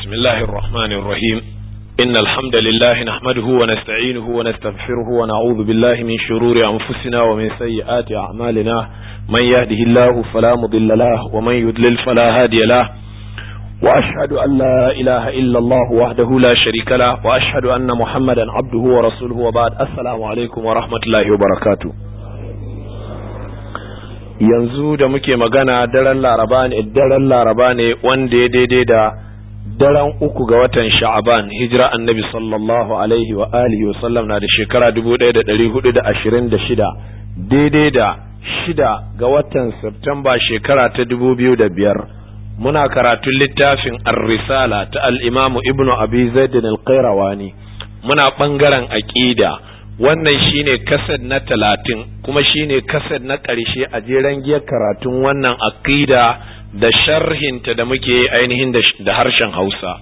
بسم الله الرحمن الرحيم إن الحمد لله نحمده ونستعينه ونستغفره ونعوذ بالله من شرور أنفسنا ومن سيئات أعمالنا من يهده الله فلا مضل له ومن يضلل فلا هادي له وأشهد أن لا إله إلا الله وحده لا شريك له وأشهد أن محمدا عبده ورسوله وبعد السلام عليكم ورحمة الله وبركاته yanzu da muke magana daren laraba ne daren laraba ne wanda ya daidai da daren uku ga watan sha'aban hijira annabi sallallahu alaihi wa alihi wa sallam na da shekara dubu ɗaya da ɗari hudu da ashirin da shida daidai da shida ga watan Septemba shekara ta dubu biyu da biyar muna karatun littafin ar-risala ta al-imamu ibnu abi zaidin al-qayrawani muna ɓangaren aƙida wannan shine kased na talatin kuma shine kased na ƙarshe a jeren giyar karatun wannan aqida da sharhinta da muke ainihin da harshen Hausa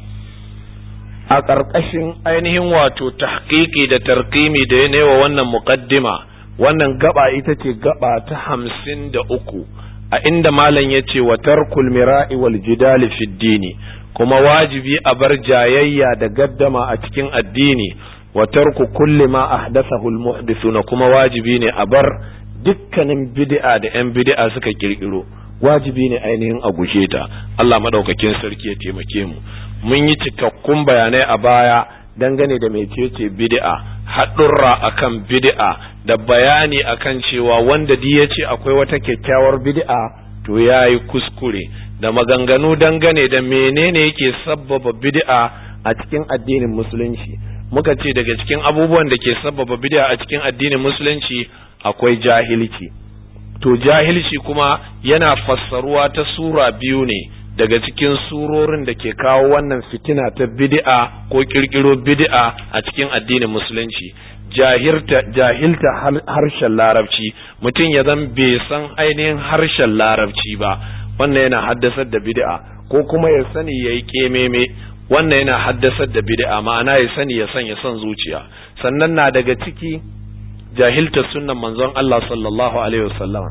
a ƙarƙashin ainihin wato tahqiqi da tarqimi da ya wa wannan muqaddima wannan gaba ita ce gaba ta hamsin da uku a inda malam ya ce wa tarkul mira'i wal jidali fid dini kuma wajibi a bar jayayya da gaddama a cikin addini wa tarku kulli ma ahdathahu almuhdithuna kuma wajibi ne a bar dukkanin bid'a da yan bid'a suka kirkiro wajibi ne ainihin a guje ta Allah madaukakin sarki ya taimake mu mun yi cikakkun bayanai a baya dangane da mecece bid'a haɗurra akan bid'a da bayani akan cewa wanda di ya ce akwai wata kyakkyawar bid'a to yayi kuskure da maganganu dangane da menene yake sabbaba bid'a a cikin addinin musulunci muka ce daga cikin abubuwan da ke sababa bid'a a cikin addinin musulunci akwai jahilci to jahilci kuma yana fassaruwa ta sura biyu ne daga cikin surorin da ke kawo wannan fitina ta bid'a ko kirkiro bid'a a cikin addinin musulunci jahilta jahilta harshen larabci mutum ya zan bai san ainihin harshen larabci ba wannan yana haddasar da bid'a ko kuma ya sani yayi kememe wannan yana haddasar da bid'a ma'ana ya sani ya sanya son zuciya sannan na daga ciki jahilta sunnan manzon Allah sallallahu alaihi wasallam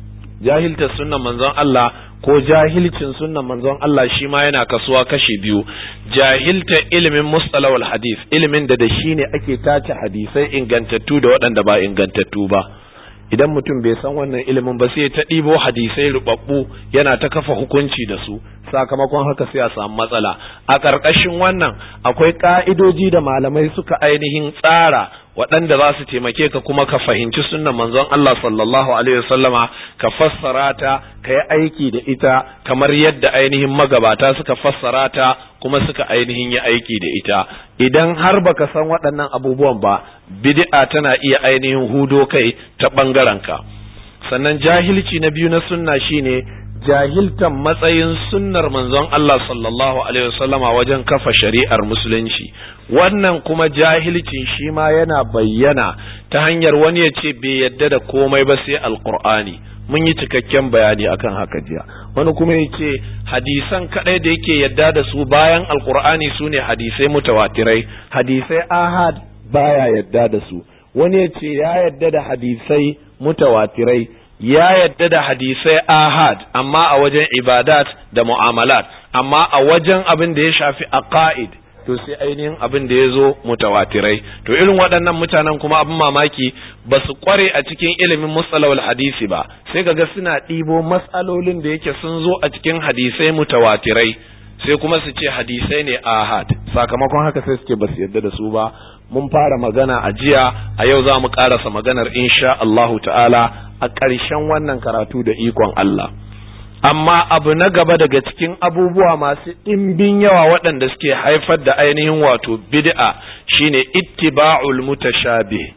jahilta sunnan manzon Allah ko jahilcin sunnan manzon Allah shi ma yana kasuwa kashi biyu jahilta ilimin mustalahul hadith ilimin da da shi ne ake tace hadisai ingantattu da waɗanda ba ingantattu ba idan mutum bai san wannan ilimin ba sai ta ɗibo hadisai rubabbu yana ta kafa hukunci da su sakamakon haka sai a samu matsala a ƙarƙashin wannan akwai ƙa'idoji da malamai suka ainihin tsara waɗanda za su taimake ka kuma ka fahimci sunnan manzon Allah sallallahu alaihi wasallama ka fassara ta ka yi aiki da ita kamar yadda ainihin magabata suka fassara ta kuma suka ainihin yi aiki da ita idan har baka san waɗannan abubuwan ba bid'a tana iya ainihin hudo kai ta ɓangaren ka sannan jahilci na biyu na sunna shine jahiltan matsayin sunnar manzon Allah sallallahu alaihi wasallama wajen kafa shari'ar musulunci wannan kuma jahilcin shi ma yana bayyana ta hanyar wani ya ce bai yadda da komai ba sai alqur'ani mun yi cikakken bayani akan haka jiya wani kuma ya ce hadisan kadai da yake yadda da su bayan alqur'ani su ne hadisai mutawatirai hadisai ahad baya yadda da su wani ya ce ya yadda da hadisai mutawatirai ya yadda da hadisai ahad amma a wajen ibadat da mu'amalat amma a wajen abin da ya shafi aqaid to sai ainihin abin da ya zo mutawatirai to irin waɗannan mutanen kuma abin mamaki ba su kware a cikin ilimin mustalawal hadisi ba sai kaga suna ɗibo matsalolin da yake sun zo a cikin hadisai mutawatirai sai kuma su ce hadisai ne ahad sakamakon haka sai suke ba su yadda da su ba mun fara magana a jiya a yau za mu ƙarasa maganar insha Allahu ta'ala a ƙarshen wannan karatu da ikon Allah. Amma abu na gaba daga cikin abubuwa masu ɗimbin yawa waɗanda suke haifar da ainihin wato bid'a shine ittiba'ul mutashabih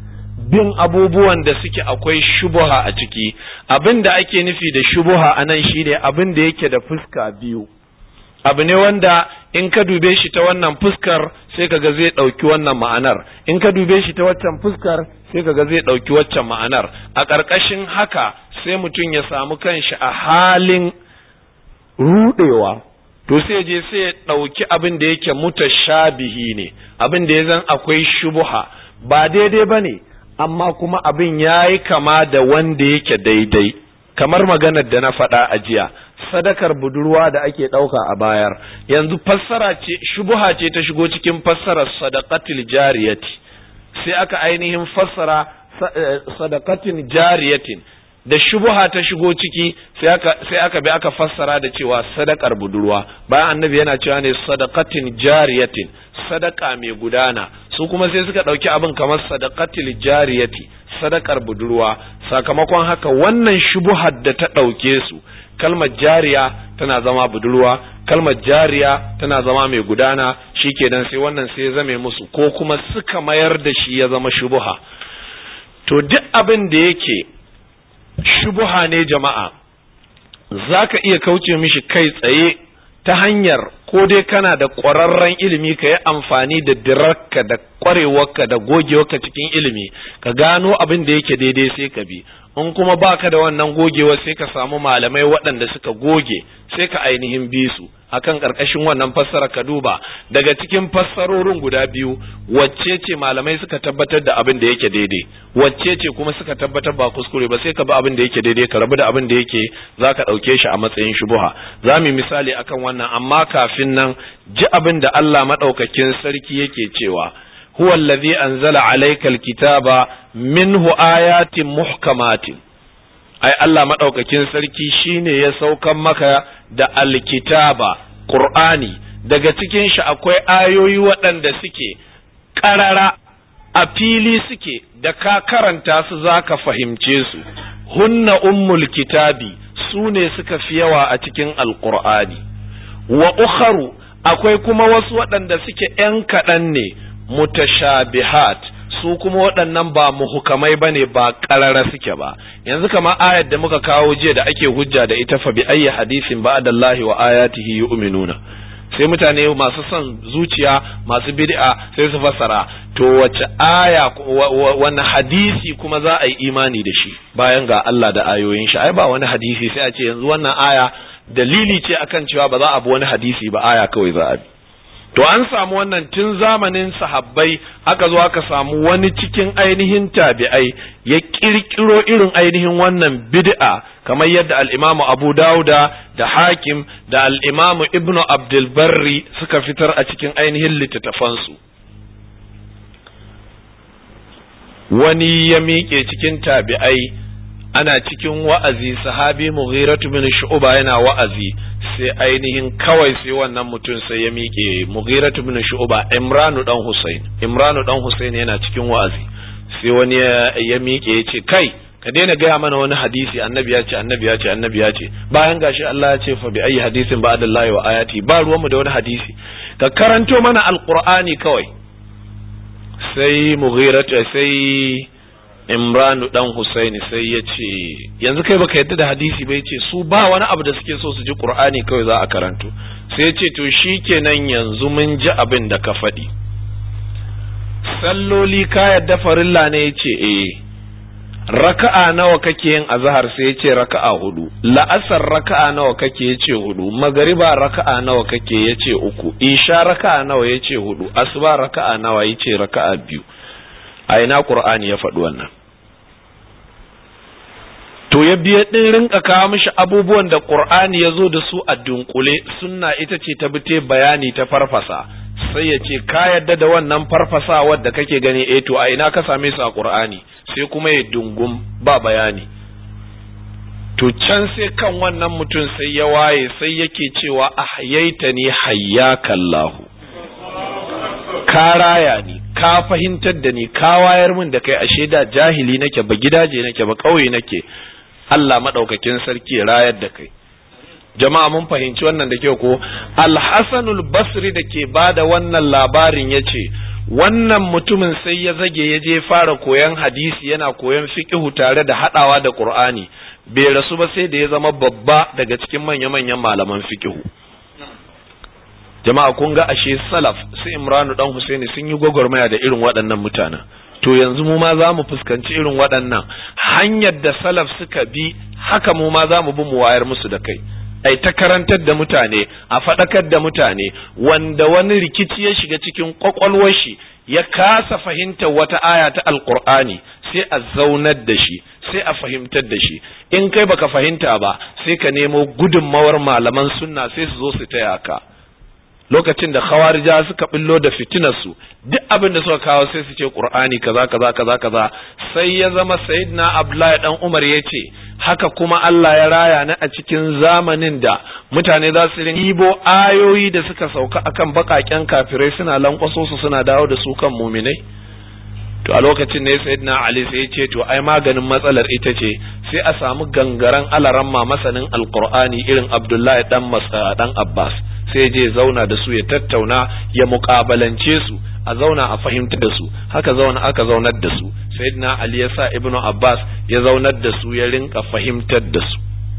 bin abubuwan da suke akwai shubuha a ciki abin da ake nufi da shubuha a nan shine abin da yake da fuska biyu abu ne wanda in ka dube shi ta wannan fuskar sai kaga zai ɗauki wannan ma'anar in ka dube shi ta waccan fuskar sai kaga zai ɗauki waccan ma'anar a ƙarƙashin haka sai mutum ya samu kanshi a halin ruɗewa to sai je sai ya ɗauki abin da yake mutashabihi ne abin da ya zan akwai shubuha ba daidai ba ne amma kuma abin ya yi kama da wanda yake daidai kamar maganar da na faɗa a jiya sadakar budurwa da ake ɗauka a bayar yanzu fassara ce shubuha ce ta shigo cikin fassarar sadaqatil jariyati sai aka ainihin fassara sadaqatin jariyatin da shubuha ta shigo ciki sai aka sai aka bi aka fassara da cewa sadakar budurwa bayan annabi yana cewa ne sadaqatin jariyatin sadaka mai gudana su kuma sai suka dauki abin kamar sadaqatil jariyati sadakar budurwa sakamakon haka wannan shubuhar da ta dauke su kalmar jariya tana zama budurwa kalmar jariya tana zama mai gudana shikenan sai wannan sai ya zame musu ko kuma suka mayar da shi ya zama shubuha to duk abin da yake shubuha ne jama'a za ka iya kauce mishi kai tsaye ta hanyar ko dai kana da ƙwararren ilimi ka yi amfani da dirarka da ƙwarewarka da gogewarka cikin ilimi ka gano abin da yake daidai sai ka bi in kuma baka da wannan gogewa sai ka samu malamai waɗanda suka goge sai ka ainihin bi su akan ƙarƙashin wannan fassara ka duba daga cikin fassarorin guda biyu wacce ce malamai suka tabbatar da abin da yake daidai wacce ce kuma suka tabbatar ba kuskure ba sai ka bi abin da yake daidai ka rabu da abin da yake za ka ɗauke shi a matsayin shubuha za mu misali akan wannan amma kafin nan ji abin da Allah maɗaukakin sarki yake cewa huwa allazi anzala alayka alkitaba minhu ayatin muhkamatin ai Allah madaukakin sarki shine ya saukan maka da alkitaba qur'ani daga cikin shi akwai ayoyi waɗanda suke ƙarara a fili suke da ka karanta su zaka fahimce su hunna ummul kitabi su ne suka fi yawa a cikin alqur'ani wa ukharu akwai kuma wasu waɗanda suke ‘yan kaɗan ne mutashabihat su kuma waɗannan ba muhukamai bane ba ƙarara suke ba yanzu kama ayar da muka kawo jiya da ake hujja da ita fa bi ayyi hadisin ba'dallahi wa ayatihi yu'minuna sai mutane masu son zuciya masu bid'a sai su fassara to wace aya wani hadisi kuma za a yi imani da shi bayan ga Allah da ayoyin shi ai ba wani hadisi sai a ce yanzu wannan aya dalili ce akan cewa ba za a bi wani hadisi ba aya kawai za a bi to an samu wannan tun zamanin sahabbai aka zo aka samu wani cikin ainihin tabi'ai ya kirkiro irin ainihin wannan bid'a kamar yadda al-Imam Abu Dauda da Hakim da al-Imam Ibn Abdul Barri suka fitar a cikin ainihin littattafansu wani ya miƙe cikin tabi'ai ana cikin wa'azi sahabi Mughiratu bin Shu'ba yana wa'azi sai ainihin kawai sai wannan mutum sai ya miƙe Mughiratu bin Shu'ba Imranu dan Husain Imranu dan Husain yana cikin wa'azi sai wani ya miƙe ya ce kai ka daina gaya mana wani hadisi annabi ya ce annabi ya ce annabi ya ce bayan gashi Allah ya ce fa bi ayi hadisin ba'dallahi wa ayati ba ruwanmu da wani hadisi ka karanto mana alqur'ani kawai sai Mughiratu sai Imranu dan Husaini sai ya ce yanzu kai baka yadda da hadisi ba ce su ba wani abu da suke so su ji Qur'ani kawai za a karanto sai ya ce to shikenan yanzu mun ji abin da ka faɗi salloli ka yadda farilla ne ya ce eh raka'a nawa kake yin azhar sai ya ce raka'a hudu la'asar raka'a nawa kake ya ce hudu magariba raka'a nawa kake ya ce uku isha raka'a nawa ya ce hudu asuba raka'a nawa ya ce raka'a biyu a ina Qur'ani ya faɗi wannan to ya biya ɗin rinka kawo mishi abubuwan da Qur'ani ya zo da su a dunkule sunna ita ce ta bite bayani ta farfasa sai ya ce ka yadda da wannan farfasa wadda kake gani eh to a ina ka same su a Qur'ani sai kuma ya dungum ba bayani to can sai kan wannan mutum sai ya waye sai yake cewa ahyaitani hayyakallahu ka raya ni ka fahimtar da ni ka wayar min da kai ashe da jahili nake ba gidaje nake ba ƙauye nake Allah madaukakin sarki rayar da kai jama'a mun fahimci wannan da kyau ko Al-Hasanul Basri da ke bada wannan labarin yace wannan mutumin sai ya zage ya je fara koyan hadisi yana koyan fiqhu tare da hadawa da Qur'ani bai rasu ba sai da ya zama babba daga cikin manya-manyan malaman fiqhu jama'a kun ga ashe salaf su imranu dan husaini sun yi gwagwarmaya da irin waɗannan mutanen to yanzu mu ma za mu fuskanci irin waɗannan hanyar da salaf suka bi haka mu ma za mu bi mu wayar musu da kai ai ta karantar da mutane a faɗakar da mutane wanda wani rikici ya shiga cikin kwakwalwar shi ya kasa fahimtar wata aya ta alkur'ani sai a zaunar da shi sai a fahimtar da shi in kai baka fahimta ba sai ka nemo gudunmawar malaman sunna sai su zo su taya ka lokacin da khawarija suka billo da fitinarsu duk abin da suka kawo sai su ce qur'ani kaza kaza kaza kaza sai ya zama sayyidina abdullahi dan umar ya ce haka kuma Allah ya raya ni a cikin zamanin da mutane za su rin ibo ayoyi da suka sauka akan bakaken kafirai suna lankwaso su suna dawo da su kan muminai to a lokacin ne sayyidina ali sai ya ce to ai maganin matsalar ita ce sai a samu gangaren alaramma masanin alqur'ani irin abdullahi dan masa dan abbas sai je zauna da su ya tattauna ya muƙabalance su a zauna a fahimta da su haka zauna aka zaunar da su sayyidina ali ya sa ibnu abbas ya zaunar da su ya rinka fahimtar da su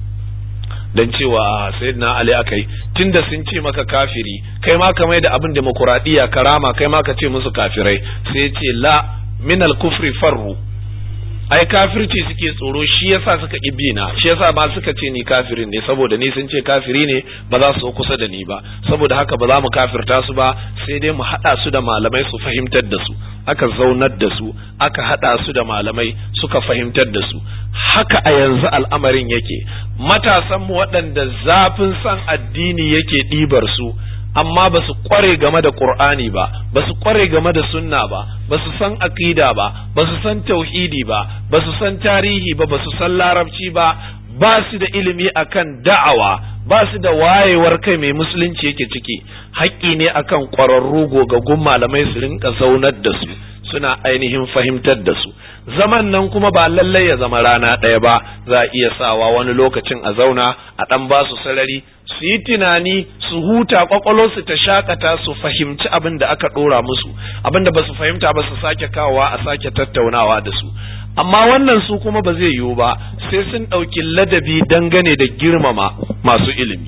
dan cewa sayyidina ali akai tunda sun ce maka kafiri kai ma ka mai da abin demokuraɗiyya karama kai ma ka ce musu kafirai sai ya ce la min al-kufri farru ai kafirci suke tsoro shi yasa suka ƙi na shi yasa ba suka ce ni kafirin ne saboda ni sun ce kafiri ne ba za su kusa da ni ba saboda haka ba za mu kafirta su ba sai dai mu haɗa su da malamai su fahimtar da su aka zaunar da su aka haɗa su da malamai suka fahimtar da su haka a yanzu al'amarin yake matasan mu waɗanda zafin san addini yake ɗibar su amma ba su kware game da Qur'ani ba ba su kware game da sunna ba ba su san aqida ba ba su san tauhidi ba ba su san tarihi ba ba su san larabci ba ba su da ilimi akan da'awa ba su da wayewar kai mai musulunci yake ciki haƙƙi ne akan ƙwararru gogaggun malamai su rinka zaunar da su suna ainihin fahimtar da su zaman nan kuma ba lallai ya zama rana ɗaya ba za a iya sawa wani lokacin a zauna a ɗan ba su sarari su yi tunani su huta su ta shakata su fahimci abin da aka ɗora musu abin da ba su fahimta ba su sake kawowa a sake tattaunawa da su amma wannan su kuma ba zai yiwu ba sai sun ɗauki ladabi dangane da girmama masu ilimi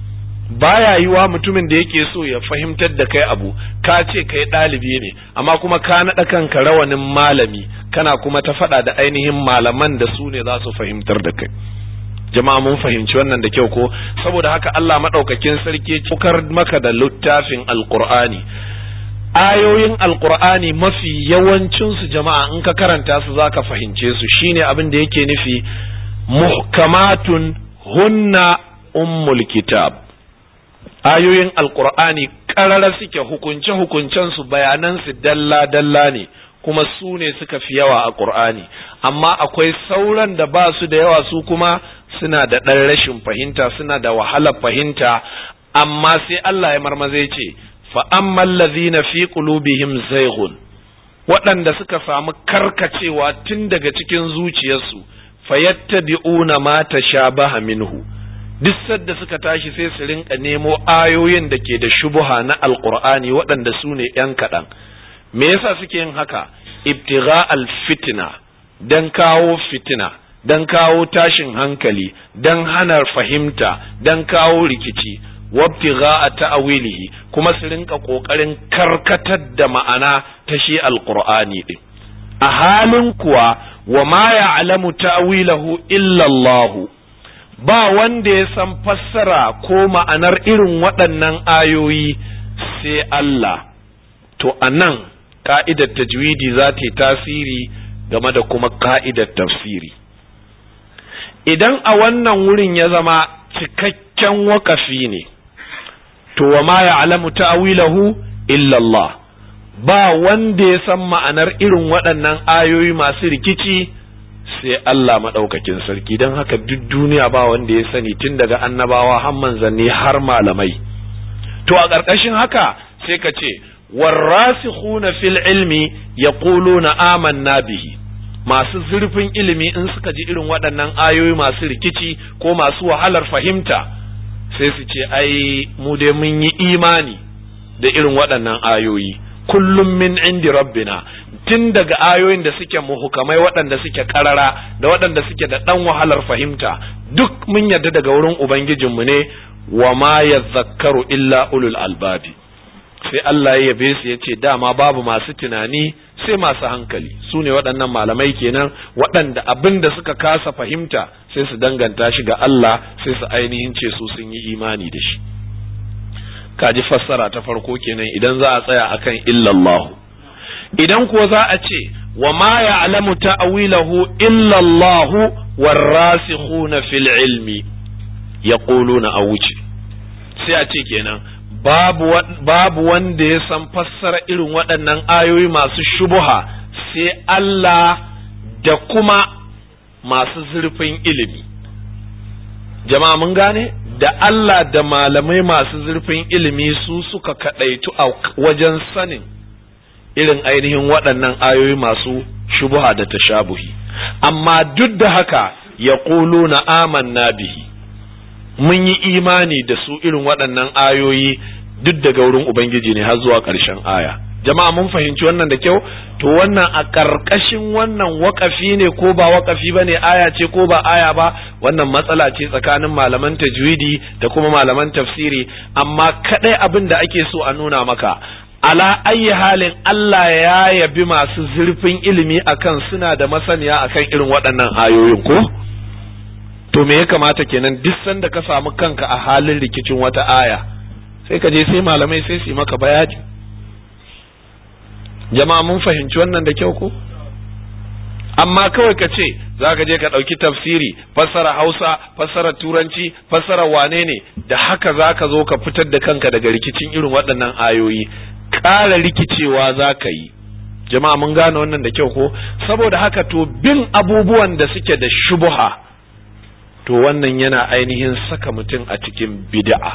baya yiwa mutumin da yake so ya fahimtar da kai abu ka ce kai ɗalibi ne amma kuma ka naɗa kanka rawanin malami kana kuma ta faɗa da ainihin malaman da su ne za su fahimtar da kai jama'a mun fahimci wannan da kyau ko saboda haka Allah madaukakin sarki cikar maka da littafin alqur'ani ayoyin alqur'ani mafi yawancin su jama'a in ka karanta su zaka fahimce su shine abin da yake nufi muhkamatun hunna ummul kitab ayoyin alqur'ani karara suke hukunce hukuncen su bayanan su dalla dalla ne kuma su ne suka fi yawa a qur'ani amma akwai sauran da ba su da yawa su kuma suna da ɗan rashin fahimta suna da wahalar fahimta amma sai Allah ya marmaze ce fa ammal ladhina fi qulubihim zayghun waɗanda suka samu karkacewa tun daga cikin zuciyarsu fayattabi'una ma tashabaha minhu duk sadda suka tashi sai su rinka nemo ayoyin da ke da shubuha na alqur'ani waɗanda su ne ‘yan kaɗan me yasa suke yin haka ibtigha al-fitna dan kawo fitina don kawo tashin hankali don hana fahimta don kawo rikici wabtigha a ta'awilihi kuma su rinka kokarin karkatar da ma'ana ta shi alqur'ani din a halin kuwa wa ma ya'lamu ta'wilahu illa Allah ba wanda ya san fassara ko ma'anar irin waɗannan ayoyi sai Allah to anan ka'idar tajwidi za ta yi tasiri game da kuma ka'idar tafsiri idan a wannan wurin ya zama cikakken wakafi ne to wa ma ya'lamu ta'wilahu illa Allah ba wanda ya san ma'anar irin waɗannan ayoyi masu rikici sai Allah maɗaukakin sarki don haka duk duniya ba wanda ya sani tun daga annabawa har manzanni har malamai to a ƙarƙashin haka sai ka ce warrasikhuna fil ilmi yaquluna amanna bihi masu zurfin ilimi in suka ji irin waɗannan ayoyi masu rikici ko masu wahalar fahimta sai su ce ai mu dai mun yi imani da irin waɗannan ayoyi kullum min indi rabbina tun daga ayoyin da suke muhukamai waɗanda suke karara da waɗanda suke da ɗan wahalar fahimta duk mun yarda daga wurin ubangijinmu ne wa ma yazakkaru illa ulul albabi sai Allah ya yabe su ya ce dama babu masu tunani sai masu hankali su ne waɗannan malamai kenan waɗanda abin da suka kasa fahimta sai su danganta shi ga Allah sai su ainihin ce su sun yi imani da shi kaji fassara ta farko kenan idan za a tsaya akan illallahu idan kuwa za a ce wa ma ya'lamu ta'wilahu illa Allah warasikhuna fil ilmi yaquluna a wuce sai a ce kenan babu babu wanda ya san fassara irin waɗannan ayoyi masu shubuha sai Allah da kuma masu zurfin ilimi jama'a mun gane da Allah da malamai masu zurfin ilimi su suka kaɗaitu a wajen sanin irin ainihin waɗannan ayoyi masu shubuha da tashabuhi amma duk da haka ya na amanna bihi mun yi imani da su irin waɗannan ayoyi duk daga wurin Ubangiji ne har zuwa ƙarshen aya jama'a mun fahimci wannan da kyau to wannan a ƙarƙashin wannan waƙafi ne ko ba waƙafi ba ne aya ce ko ba aya ba wannan matsala ce tsakanin malaman tajwidi da kuma malaman tafsiri amma kaɗai abin da ake so a nuna maka ala ayi halin Allah ya yabi masu zurfin ilimi akan suna da masaniya akan irin waɗannan ayoyin ko to me ya kamata kenan duk sanda ka samu kanka a halin rikicin wata aya sai ka je sai malamai sai su yi maka bayani jama'a mun fahimci wannan da kyau ko amma kawai ka ce za ka je ka ɗauki tafsiri fassara hausa fassara turanci fassara wane ne da haka za ka zo ka fitar da kanka daga rikicin irin waɗannan ayoyi ƙara rikicewa za ka yi jama'a mun gane wannan da kyau ko saboda haka to bin abubuwan da suke da shubuha to wannan yana ainihin saka mutum a cikin bid'a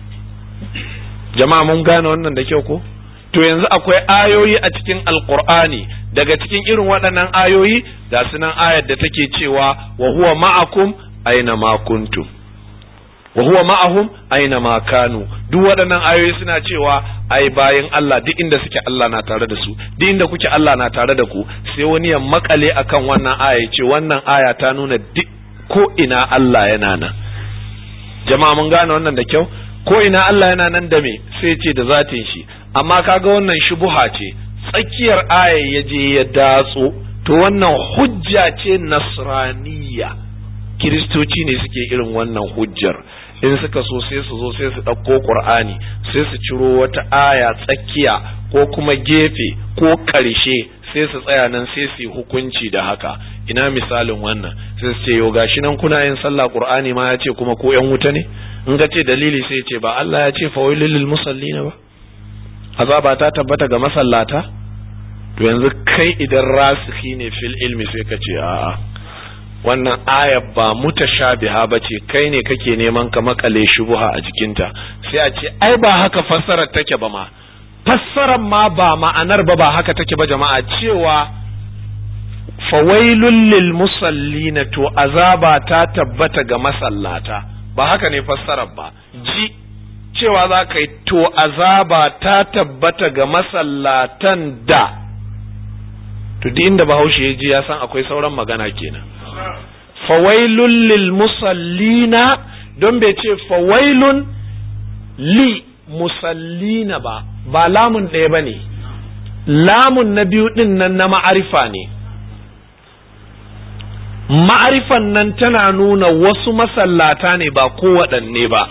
jama'a mun gane wannan da kyau ko to yanzu akwai ayoyi a cikin alqur'ani daga cikin irin waɗannan ayoyi ga sunan ayar da take cewa wa huwa ma'akum aina ma kuntum wa huwa ma'ahum aina ma kanu duk waɗannan ayoyi suna cewa ai bayan Allah duk inda suke Allah na tare da su duk inda kuke Allah na tare da ku sai wani ya makale akan wannan aya ce wannan aya ta nuna duk ko ina Allah yana nan jama'a mun gane wannan da kyau ko ina Allah yana nan da me sai ce da zatin shi amma kaga wannan shubuha ce tsakiyar aya ya je ya datso to wannan hujja ce nasraniya kiristoci ne suke irin wannan hujjar in suka so sai su zo sai su ɗauko ƙur'ani sai su ciro wata aya tsakiya ko kuma gefe ko ƙarshe sai su tsaya nan sai su yi hukunci da haka ina misalin wannan sai su ce yau gashi nan kuna yin sallah ƙur'ani ma ya ce kuma ko ƴan wuta ne in ka ce dalili sai ce ba Allah ya ce fawailul lil musallina ba azaba ta tabbata ga masallata to yanzu kai idan rasikhi ne fil ilmi sai ka ce a'a wannan aya ba mutashabiha bace kai ne kake neman ka makale shubuha a jikinta sai a ce ai ba haka fassarar take ba ma fassarar ma ba ma'anar ba ba haka take ba jama'a cewa fawailul lil musallina to azaba ta tabbata ga masallata ba haka ne fassarar ba ji cewa za ka yi to azaba ta tabbata ga masallatan da to duk inda bahaushe ya ji ya san akwai sauran magana kenan fawailun lil musallina don bai ce fawailun li musallina ba ba lamun ɗaya ba ne lamun na biyu ɗin nan na ma'arifa ne ma'arifan nan tana nuna wasu masallata ne ba kowaɗanne ba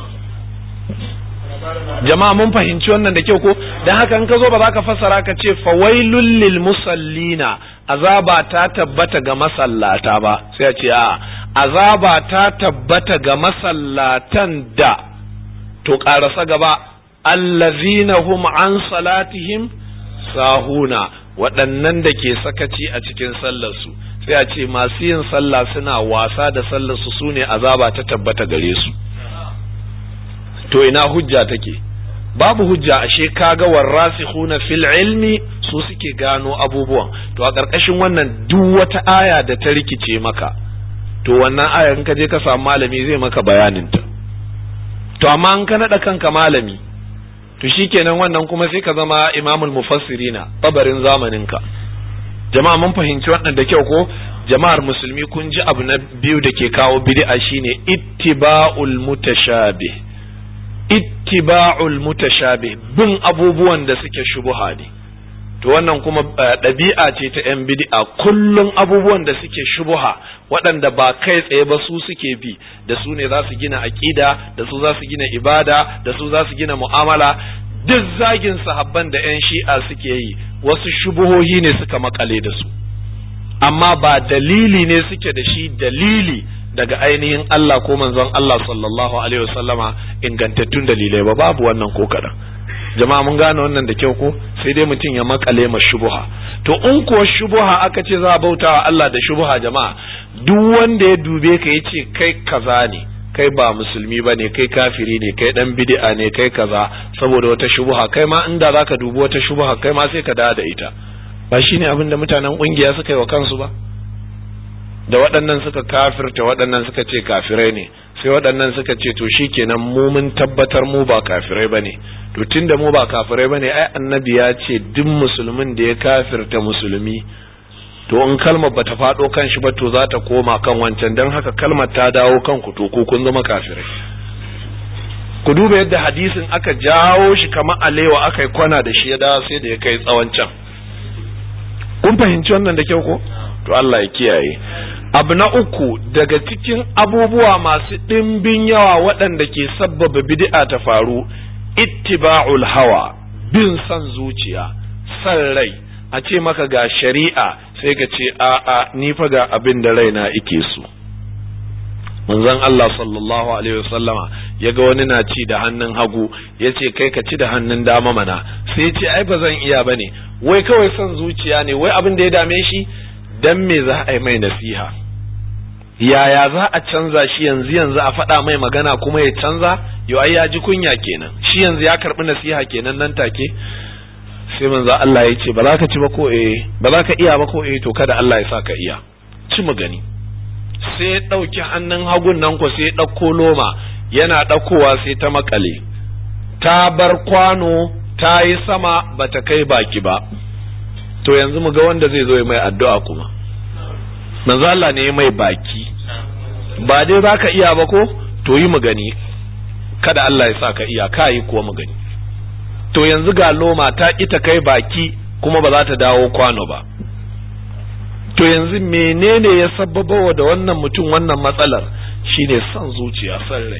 jama'a mun fahimci wannan da kyau ko dan haka in ka zo ba za ka fassara ka ce fawailul lil musallina azaba ta tabbata ga masallata ba sai a ce a azaba ta tabbata ga masallatan da to karasa gaba allazina hum an salatihim sahuna waɗannan da ke sakaci a cikin sallarsu sai a ce masu yin sallah suna wasa da sallarsu su ne azaba ta tabbata gare su to ina hujja take babu hujja ashe kaga warasikhuna fil ilmi su suke gano abubuwan to a ƙarƙashin wannan duk wata aya da ta rikice maka to wannan aya in ka je ka samu malami zai maka bayanin ta to amma in ka nada kanka malami to shikenan wannan kuma sai ka zama imamul mufassirina babarin zamanin ka jama'a mun fahimci wannan da kyau ko jama'ar musulmi kun ji abu na biyu da ke kawo bid'a shine ittiba'ul mutashabih ittiba'ul mutashabih bin abubuwan da suke shubuha ne to wannan kuma ɗabi'a ce ta yan bid'a kullum abubuwan da suke shubuha waɗanda ba kai tsaye ba su suke bi da su ne za su gina aƙida da su za su gina ibada da su za su gina mu'amala duk zagin sahabban da 'yan shi'a suke yi wasu shubuhohi ne suka makale da su amma ba dalili ne suke da shi dalili daga ainihin Allah ko manzon Allah sallallahu alaihi wasallama ingantattun dalilai ba babu wannan ko kaɗan jama'a mun gane wannan da kyau ko sai dai mutum ya makale ma shubuha to in kuwa shubuha aka ce za a bauta wa Allah da shubuha jama'a duk wanda ya dube ka ya ce kai kaza ne kai ba musulmi ba ne kai kafiri ne kai dan bid'a ne kai kaza saboda wata shubuha kai ma inda zaka dubi wata shubuha kai ma sai ka dawo da ita ba shine abin da mutanen kungiya suka yi wa kansu ba da waɗannan suka kafirta waɗannan suka ce kafirai ne sai waɗannan suka ce to shikenan mu mun tabbatar mu ba kafirai bane to tunda mu ba kafirai bane ai annabi ya ce duk musulmin da ya kafirta musulmi to in kalmar bata faɗo kan shi ba to za ta koma kan wancan don haka kalmar ta dawo kan ku to ku kun zama kafirai ku duba yadda hadisin aka jawo shi kamar alewa aka yi kwana da shi ya dawo sai da ya kai tsawon can kun fahimci wannan da kyau ko to Allah ya kiyaye abu na uku daga cikin abubuwa masu ɗimbin yawa waɗanda ke sabbaba bid'a ta faru ittiba'ul hawa bin son zuciya san rai a ce maka ga shari'a sai ka ce a'a ni fa ga abin da raina ike so manzon Allah sallallahu alaihi wasallama ya ga wani na ci da hannun hagu ya ce kai ka ci da hannun dama mana sai ya ce ai ba zan iya bane wai kawai son zuciya ne wai abin da ya dame shi dan me za a yi mai nasiha yaya za a canza shi yanzu yanzu a faɗa mai magana kuma ya canza yau ai ya ji kunya kenan shi yanzu ya karɓi nasiha kenan nan take sai manzo Allah ya ce ba za ka ci ba ko eh ba za ka iya ba ko eh to kada Allah ya sa ka iya ci mu gani sai ya ɗauki hannun hagun nan ko sai ya ɗauko loma yana ɗaukowa sai ta makale ta bar kwano ta yi sama ba ta kai baki ba to yanzu mu ga wanda zai zo ya mai addu'a kuma manzo Allah ne ya mai baki ba dai za ka iya ba ko to yi mu gani kada Allah ya sa ka iya ka yi kuwa mu gani to yanzu ga loma ta ita kai baki kuma ba za ta dawo kwano ba to yanzu menene ya sababawa da wannan mutum wannan matsalar shine son zuciya san rai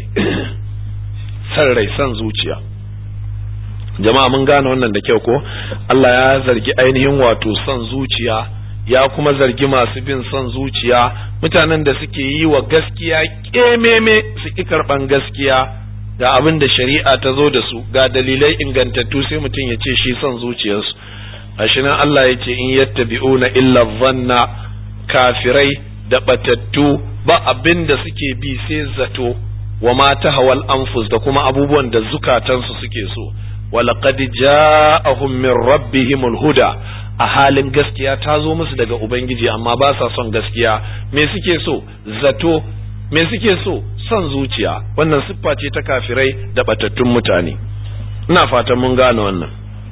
san rai san zuciya jama'a mun gane wannan da kyau ko Allah ya zargi ainihin wato son zuciya ya kuma zargi masu bin son zuciya mutanen da suke yi wa gaskiya kememe su ki karban gaskiya ga abin da shari'a ta zo da su ga dalilai ingantattu sai mutum ya ce shi son zuciyarsu gashi nan Allah ya ce in yattabi'una illa dhanna kafirai da batattu ba abin da suke bi sai zato wa ma tahawal anfus da kuma abubuwan da zukatansu suke so walaqad ja'ahum min rabbihimul huda a halin gaskiya ta zo musu daga ubangiji amma ba sa son gaskiya me suke so zato me suke so son zuciya wannan siffa ce ta kafirai da batattun mutane ina fatan mun gane wannan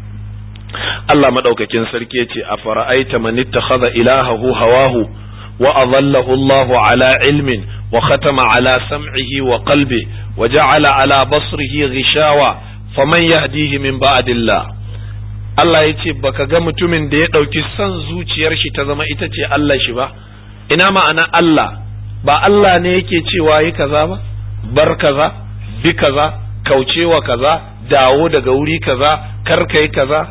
Allah madaukakin sarki yace a fara'aita man ittakhadha ilahahu hawahu wa adallahu Allah ala ilmin wa khatama ala sam'ihi wa qalbi wa ja'ala ala basrihi ghishawa faman yahdihi min ba'dillah Allah yace baka ga mutumin da ya dauki son zuciyar shi ta zama ita ce Allah shi ba ina ma'ana Allah ba Allah ne yake cewa yi kaza ba bar kaza bi kaza kaucewa kaza dawo daga wuri kaza kar kai kaza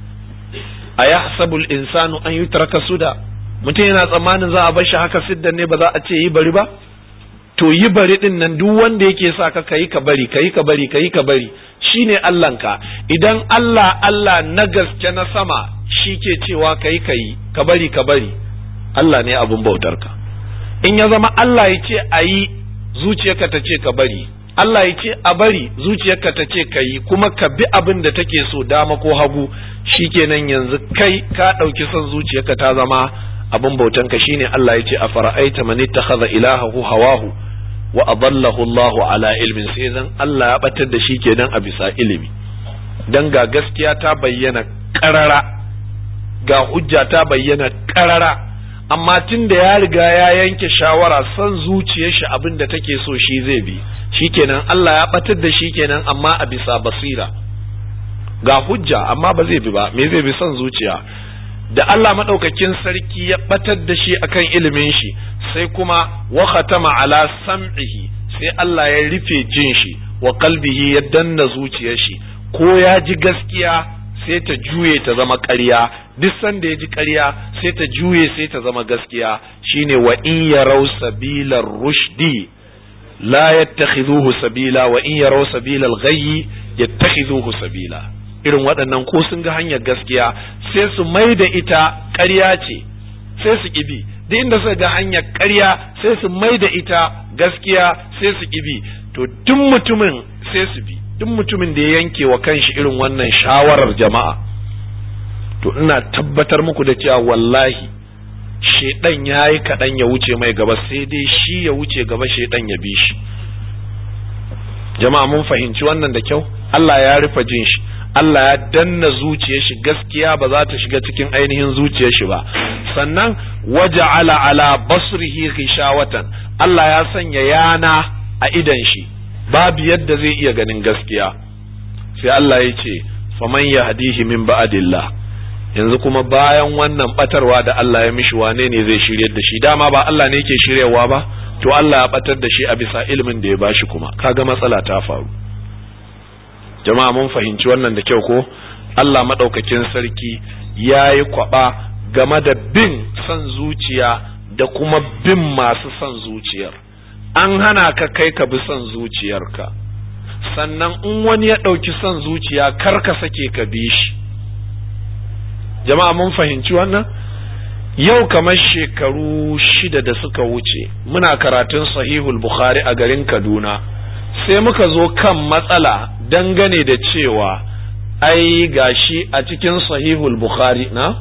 a yahsabul insanu an yutraka suda mutum yana tsammanin za a bar shi haka siddan ne ba za a ce yi bari ba to yi bari din nan duk wanda yake sa ka kai ka bari kai ka bari kai ka bari shine Allahnka idan Allah Allah na gaske na sama shi ke cewa kai kai ka bari ka bari Allah ne abun bautarka in ya zama Allah ya ce a yi zuciyarka ta ce ka bari Allah ya ce a bari zuciyarka ta ce ka yi kuma ka bi abin da take so dama ko hagu shikenan yanzu kai ka ɗauki son zuciyarka ta zama abin bautanka shine Allah ya ce a fara'aita man ittakhadha ilahahu hawahu wa adallahu Allahu ala ilmin sai zan Allah ya batar da shi kenan a bisa ilimi dan ga gaskiya ta bayyana karara ga hujja ta bayyana karara amma tun da ya riga ya yanke shawara son zuciyar shi abin da take so shi zai bi shikenan Allah ya batar da shi kenan amma a bisa basira ga hujja amma ba zai bi ba me zai bi son zuciya da Allah madaukakin sarki ya batar da shi akan ilimin shi sai kuma wa khatama ala sam'ihi sai Allah ya rufe jin shi wa qalbihi ya danna zuciyar shi ko ya ji gaskiya sai ta juye ta zama ƙarya duk sanda ya ji ƙarya sai ta juye sai ta zama gaskiya shine wa in yarau sabilar rushdi la yattakhidhuhu sabila wa in yarau sabilal ghayyi yattakhidhuhu sabila irin waɗannan ko sun ga hanyar gaskiya sai su mai da ita ƙarya ce sai su kibi duk inda suka ga hanyar ƙarya sai su mai da ita gaskiya sai su kibi to duk mutumin sai su bi duk mutumin da ya yanke wa kanshi irin wannan shawarar jama'a to ina tabbatar muku da cewa wallahi shedan ya yi kaɗan ya wuce mai gaba sai dai shi ya wuce gaba shedan ya bi shi jama'a mun fahimci wannan da kyau Allah ya rufe jin shi Allah ya danna zuciyar shi gaskiya ba za ta shiga cikin ainihin zuciyar shi ba sannan waja'ala ala basrihi ghishawatan Allah ya sanya yana a idan shi babu yadda zai iya ganin gaskiya sai Allah ya ce faman yahdihi min ba'dillah yanzu kuma bayan wannan batarwa da Allah ya mishi wane ne zai shiryar da shi dama ba Allah ne yake shiryawa ba to Allah ya batar da shi a bisa ilimin da ya bashi kuma kaga matsala ta faru jama'a mun fahimci wannan da kyau ko Allah madaukakin sarki yayi kwaba game da bin son zuciya da kuma bin masu son zuciyar an hana ka kai ka bi son zuciyarka sannan in wani ya ɗauki son zuciya kar ka sake ka bi shi jama'a mun fahimci wannan yau kamar shekaru shida da suka wuce muna karatun sahihul bukhari a garin kaduna sai muka zo kan matsala dangane da cewa ai gashi a cikin sahihul bukhari na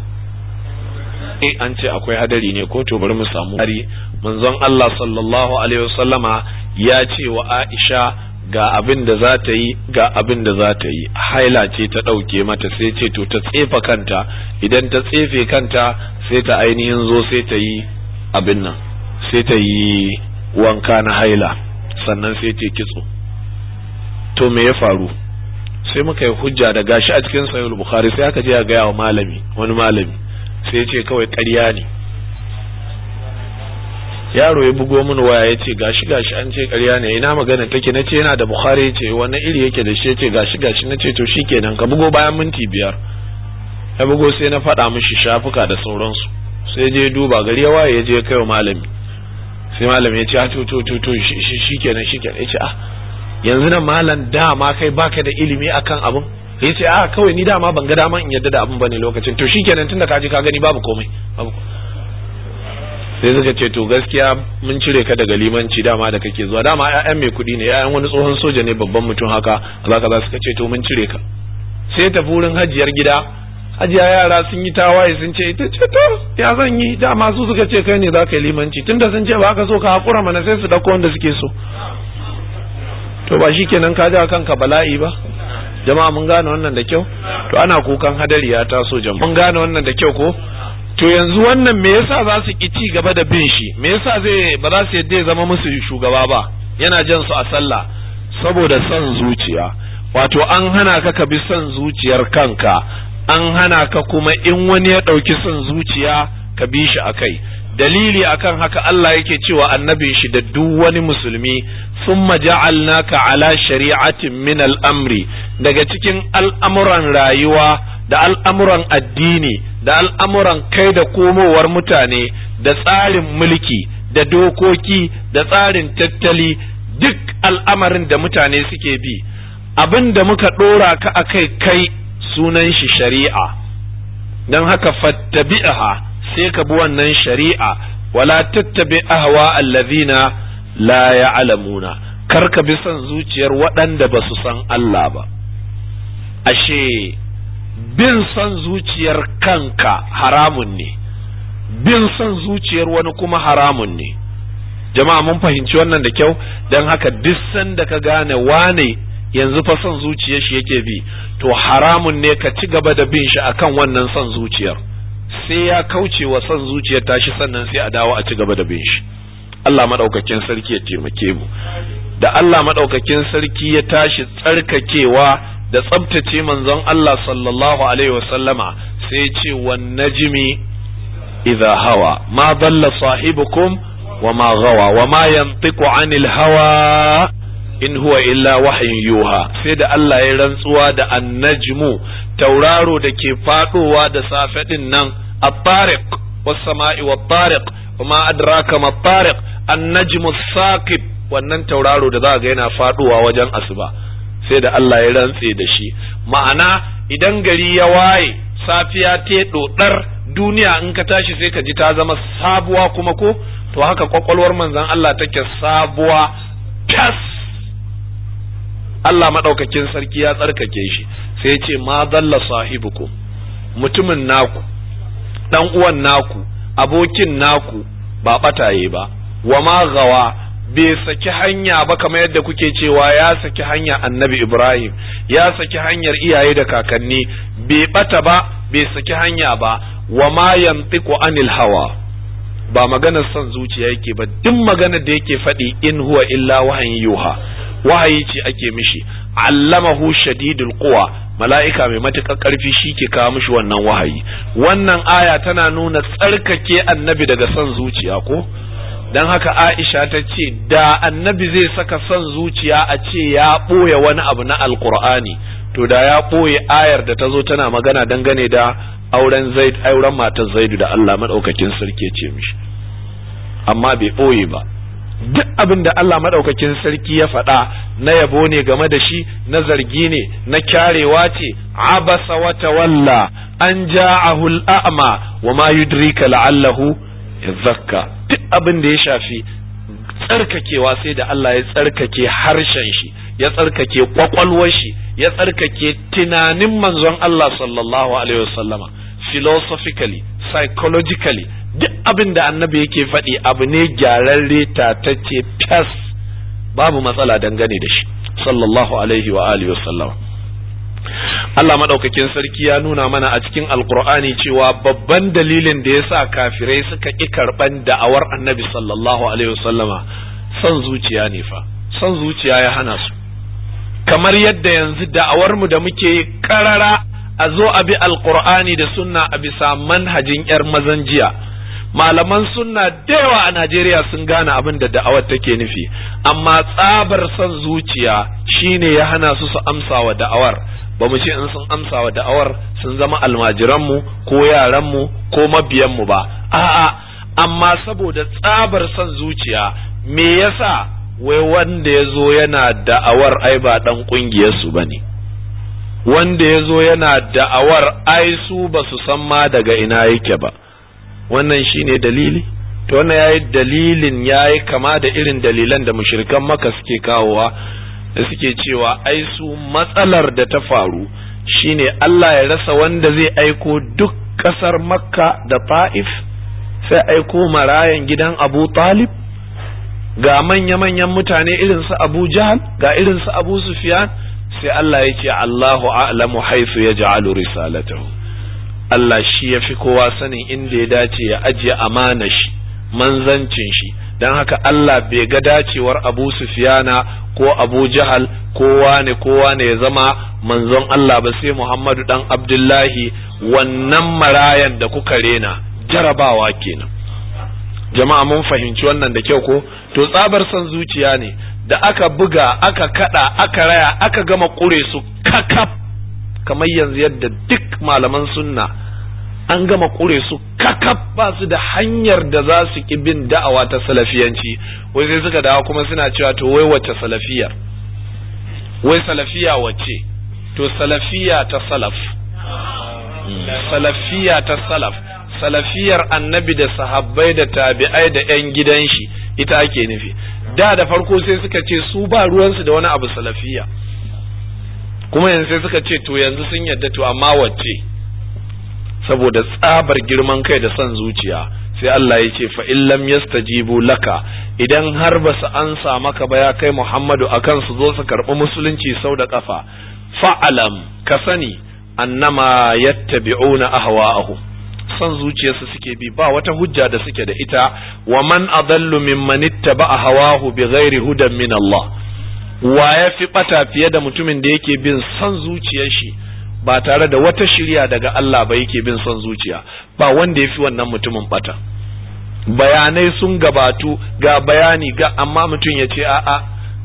eh an ce akwai hadari ne ko to bari mu samu hari manzon Allah sallallahu alaihi wasallama ya ce wa Aisha ga abin da za ta yi ga abin da za ta yi haila ce ta ɗauke mata sai ce to ta tsefa kanta idan ta tsefe kanta sai ta ainihin zo sai ta yi abin nan sai ta yi wanka na haila sannan sai ta kitso to me ya faru sai muka yi hujja da gashi a cikin sahih bukhari sai aka je a gaya wa malami wani malami sai ya ce kawai ƙarya ne yaro ya bugo mini waya ya ce gashi gashi an ce ƙarya ne ina magana take na ce yana da bukhari ya ce wani iri yake da shi ya ce gashi gashi na ce to shikenan ka bugo bayan minti biyar ya bugo sai na faɗa mishi shafuka da sauransu sai je duba gari ya waye ya je kai wa malami sai malami ya ce to to to to shikenan shikenan ya ce ah yanzu nan malam dama kai baka da ilimi akan abun ya ce a kawai ni dama ban ga dama in yadda da abun bane lokacin to shikenan tunda ka ji ka gani babu komai babu sai suka ce to gaskiya mun cire ka daga limanci dama da kake zuwa dama ƴaƴan mai kuɗi ne ƴaƴan wani tsohon soja ne babban mutum haka za ka za suka ce to mun cire ka sai tafi wurin hajiyar gida hajiya yara sun yi tawaye sun ce ita ce to ya zan yi dama su suka ce kai ne za ka yi limanci tunda sun ce ba ka so ka haƙura mana sai su ɗauko wanda suke so to ba shi kenan ka ja kanka bala'i ba jama'a mun gane wannan da kyau to ana kukan hadari ya taso jama'a mun gane wannan da kyau ko to yanzu wannan me yasa za su ki ci gaba da bin shi me yasa zai ba za su yadda ya zama musu shugaba ba yana jan su a sallah saboda son zuciya wato an hana ka ka bi son zuciyar kanka an hana ka kuma in wani ya ɗauki son zuciya ka bi shi akai dalili akan haka Allah yake cewa annabin shi da duk wani musulmi thumma ja'alnaka ala shari'atin min al-amri daga cikin al'amuran rayuwa da al'amuran addini da al'amuran kai da komowar mutane da tsarin mulki da dokoki da tsarin tattali duk al'amarin da mutane suke bi abin da muka ɗora ka a kai kai sunan shi shari'a don haka fattabi'aha sai ka bi wannan shari'a wala tattabi ahwa allazina la ya'lamuna kar ka bi son zuciyar waɗanda ba su san Allah ba ashe bin son zuciyar kanka haramun ne bin son zuciyar wani kuma haramun ne jama'a mun fahimci wannan da kyau don haka duk sanda ka gane wane yanzu fa son zuciyar shi yake bi to haramun ne ka ci gaba da bin shi akan wannan son zuciyar sai ya kauce wa son zuciyar tashi sannan sai a dawo a ci gaba da bin shi Allah madaukakin sarki ya taimake mu da Allah madaukakin sarki ya tashi tsarkakewa da tsabtace manzon Allah sallallahu alaihi wasallama sai ce wan najmi idha hawa ma dalla sahibukum wa ma gawa wa ma yantiqu anil hawa in huwa illa wahyin yuha sai da Allah ya rantsuwa da annajmu tauraro da ke fadowa da safe din nan at-tariq was-sama'i wat-tariq wama adraka mat-tariq an-najmu saqib wannan tauraro da za ga yana fadowa wajen asuba sai da Allah ya rantse da shi ma'ana idan gari ya waye safiya ta dodar duniya in ka tashi sai ka ji ta zama sabuwa kuma ko to haka kwakwalwar manzon Allah take sabuwa tas Allah maɗaukakin sarki ya tsarkake shi sai ya ce ma dalla sahibukum mutumin naku dan uwan naku abokin naku ba bataye ba wa ma gawa bai saki hanya ba kamar yadda kuke cewa ya saki hanya annabi Ibrahim ya saki hanyar iyaye da kakanni bai bata ba bai saki hanya ba wa ma yantiqu anil hawa ba maganar son zuciya yake ba duk maganar da yake faɗi in huwa illa wahayin yuha wahayi ce ake mishi allamahu shadidul quwa mala'ika mai matuƙar ƙarfi shi ke kawo mishi wannan wahayi wannan aya tana nuna tsarkake annabi daga son zuciya ko don haka aisha ta ce da annabi zai saka son zuciya a ce ya ɓoye wani abu na alkur'ani to da ya ɓoye ayar da ta zo tana magana dangane da auren zaid auren matar zaidu da Allah madaukakin sarki ce mishi amma bai ɓoye ba duk abin da Allah madaukakin sarki ya faɗa na yabo ne game da shi na zargi ne na kyarewa ce abasa wa tawalla an ja'ahu al'ama wa ma yudrika la'allahu yazakka duk abin da ya shafi tsarkakewa sai da Allah ya tsarkake harshen shi ya tsarkake kwakwalwar shi ya tsarkake tunanin manzon Allah sallallahu alaihi wasallama philosophically psychologically duk abin da annabi yake faɗi abu ne gyararre tatacce tas babu matsala dangane da shi sallallahu alaihi wa alihi wasallama Allah madaukakin sarki ya nuna mana a cikin alkur'ani cewa babban dalilin da ya sa kafirai suka ƙi karɓan da'awar annabi sallallahu alaihi wasallama son zuciya ne fa son zuciya ya hana su kamar yadda yanzu da'awar mu da muke karara a zo a bi alkur'ani da sunna a bisa manhajin yar mazan jiya malaman sunna da yawa a Najeriya sun gane abin da da'awar take nufi amma tsabar son zuciya shine ya hana su su amsa wa da'awar ba mu ce in sun amsa wa da'awar sun zama almajiranmu ko yaranmu ko mabiyanmu ba a'a amma saboda tsabar son zuciya me yasa wai wanda ya zo yana da'awar ai ba dan ƙungiyarsu ba ne wanda ya zo yana da'awar ai su ba su san ma daga ina yake ba wannan shine dalili to wannan yayi dalilin yayi kama da irin dalilan da mushrikan maka suke kawowa da suke cewa ai su matsalar da ta faru shine Allah ya rasa wanda zai aiko duk ƙasar makka da ta'if sai aiko marayan gidan abu talib ga manya-manyan mutane irin su abu jahal ga irin su abu sufyan sai Allah ya ce Allahu a'lamu haythu yaj'alu risalatahu Allah shi ya fi kowa sanin inda ya dace ya ajiye amana shi manzancin shi don haka Allah bai ga dacewar Abu Sufyana ko Abu Jahal ko wane ko wane ya zama manzon Allah ba sai Muhammadu dan Abdullahi wannan marayan da kuka rena jarabawa kenan jama'a mun fahimci wannan da kyau ko to tsabar son zuciya ne da aka buga aka kada aka raya aka gama kure su kakaf kamar yanzu yadda duk malaman sunna an gama kure su kakaf ba su da hanyar da za su ki bin da'awa ta salafiyanci wai sai suka dawo kuma suna cewa to wai wacce salafiyar wai salafiya wacce to salafiya ta salaf salafiya ta salaf salafiyar annabi da sahabbai da tabi'ai da 'yan gidan shi ita ake nufi da da farko sai suka ce su ba ruwansu da wani abu salafiya kuma yanzu sai suka ce to yanzu sun yadda to amma wacce saboda tsabar girman kai da son zuciya sai Allah ya ce fa illam yastajibu laka idan har ba su ansa maka ba ya kai Muhammadu akan su zo su karɓi musulunci sau da kafa fa'alam ka sani annama yattabi'una ahwa'ahum son zuciyarsu suke bi ba wata hujja da suke da ita wa man adallu mimman ittaba'a hawahu bighairi hudan min Allah wa ya fi bata fiye da mutumin da yake bin son zuciyar shi ba tare da wata shirya daga Allah ba yake bin son zuciya ba wanda ya fi wannan mutumin bata bayanai sun gabatu ga bayani ga amma mutum ya ce a'a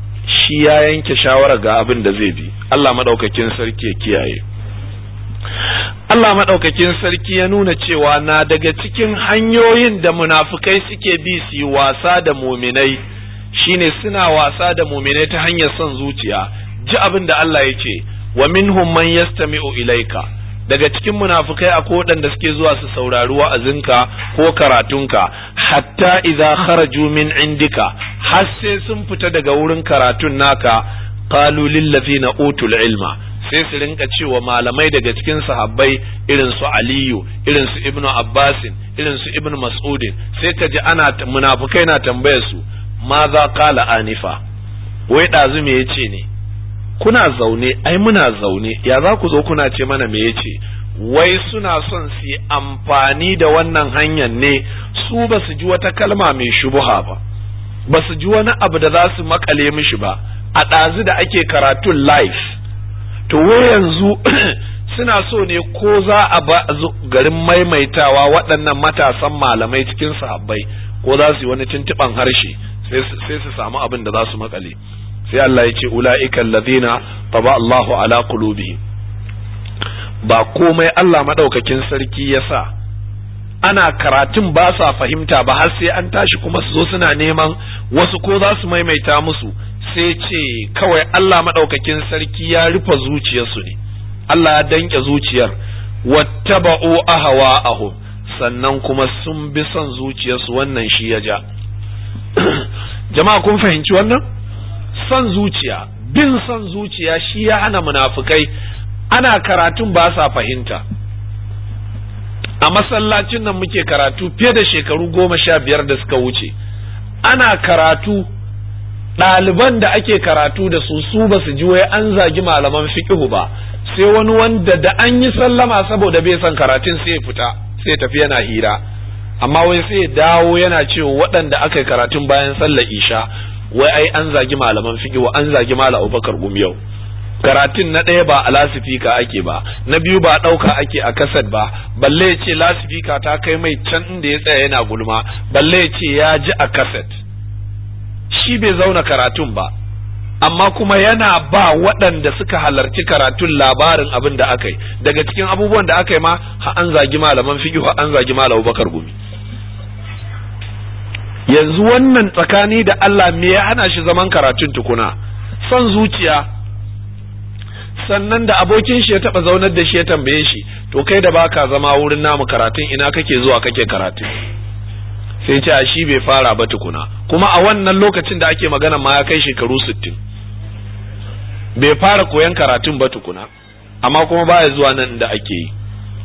shi ya yanke shawara ga abin da zai bi Allah madaukakin sarki ya kiyaye Allah madaukakin sarki ya nuna cewa na daga cikin hanyoyin da munafukai suke bi su yi wasa da muminai shine suna wasa da muminai ta hanyar son zuciya ji abin da Allah ya ce wa minhum man yastami'u ilaika daga cikin munafukai akwai waɗanda suke zuwa su saurari wa'azinka ko karatunka hatta idza kharaju min indika har sai sun fita daga wurin karatun naka qalu lil ladina utul ilma sai su rinka cewa malamai daga cikin sahabbai irin su aliyu irin su ibnu abbasin irin su ibnu mas'udin sai ka ji ana munafukai na tambayar su ma za qala anifa wai ɗazu me yace ne kuna zaune ai muna zaune ya za ku zo kuna ce mana me yace wai suna son su yi amfani da wannan hanyar ne su ba su ji wata kalma mai shubuha ba ba su ji wani abu da za su makale mishi ba a ɗazu da ake karatun live to wai yanzu suna so ne ko za a ba garin maimaitawa waɗannan matasan malamai cikin sahabbai ko za su yi wani tuntuɓan harshe sai su samu abin da za su makale sai Allah ya ce ula'ika allazina taba Allahu ala qulubihim ba komai Allah madaukakin sarki ya sa ana karatun ba sa fahimta ba har sai an tashi kuma su zo suna neman wasu ko za su maimaita musu sai ce kawai Allah madaukakin sarki ya rufe zuciyarsu ne Allah ya danke zuciyar wattaba'u ahwa'ahum sannan kuma sun bi son zuciyarsu wannan shi ya ja jama'a kun fahimci wannan son zuciya bin son zuciya shi ya hana munafukai ana karatun ba sa fahimta a masallacin nan muke karatu fiye da shekaru goma sha biyar da suka wuce ana karatu ɗaliban da ake karatu da su su ba su ji wai an zagi malaman fiƙihu ba sai wani wanda da an yi sallama saboda bai son karatun sai ya fita sai tafi yana hira amma wai sai ya dawo yana cewa waɗanda aka yi karatun bayan sallar isha wai ai an zagi malaman fiqh wa an zagi malam Abubakar Gumiyau karatun na ɗaya ba a lasifika ake ba na biyu ba ɗauka ake a kasad ba balle ya ce lasifika ta kai mai can inda ya tsaya yana gulma balle ya ce ya ji a kasad shi bai zauna karatun ba amma kuma yana ba waɗanda suka halarci karatun labarin abin da aka yi daga cikin abubuwan da aka yi ma ha an zagi malaman fiqh ha an zagi malam Abubakar Gumi yanzu wannan tsakani da Allah me ya hana shi zaman karatun tukuna son zuciya sannan da abokin shi ya taba zaunar da shi ya tambaye shi to kai da baka zama wurin namu karatun ina kake zuwa kake karatu sai ce a shi bai fara ba tukuna kuma a wannan lokacin da ake magana ma ya kai shekaru sittin bai fara koyan karatun ba tukuna amma kuma baya zuwa nan da ake yi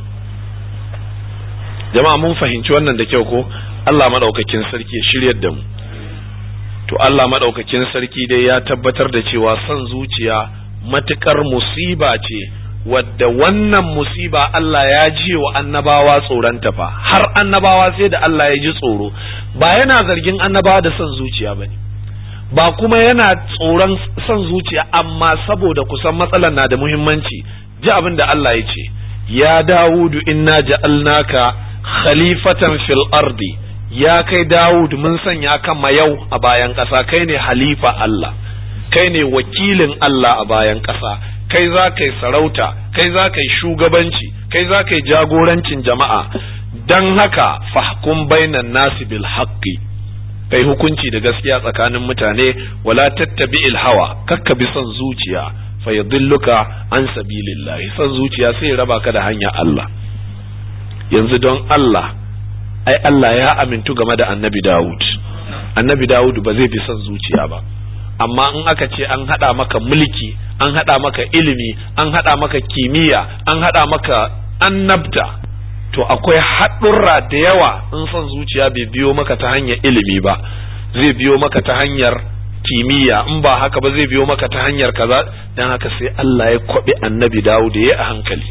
jama'a mun fahimci wannan da kyau ko Allah madaukakin sarki ya shiryar da mu to Allah madaukakin sarki dai ya tabbatar da cewa son zuciya matukar musiba ce wadda wannan musiba Allah ya ji wa annabawa tsoronta fa har annabawa sai da Allah ya ji tsoro ba yana zargin annabawa da son zuciya bane ba kuma yana tsoron son zuciya amma saboda kusan matsalar na da muhimmanci ji abin da Allah ya ce ya Dawudu inna ja'alnaka khalifatan fil ardi ya kai Dawud mun sanya ka yau a bayan ƙasa kai ne halifa Allah kai ne wakilin Allah a bayan ƙasa kai za ka yi sarauta kai za ka yi shugabanci kai za ka yi jagorancin jama'a don haka fahkum bainan nasi bil haqqi kai hukunci da gaskiya tsakanin mutane wala tattabi il hawa kakka bi son zuciya fa yadilluka an sabilillahi son zuciya sai ya raba ka da hanya Allah yanzu don Allah ai Allah ya amintu game da annabi Dawud annabi Dawud ba zai bi son zuciya ba amma in aka ce an haɗa maka mulki an haɗa maka ilimi an haɗa maka kimiyya an haɗa maka annabta to akwai haɗurra da yawa in son zuciya bai biyo maka ta hanyar ilimi ba zai biyo maka ta hanyar kimiyya in ba haka ba zai biyo maka ta hanyar kaza dan haka sai Allah ya kwaɓe annabi Dawud ya a hankali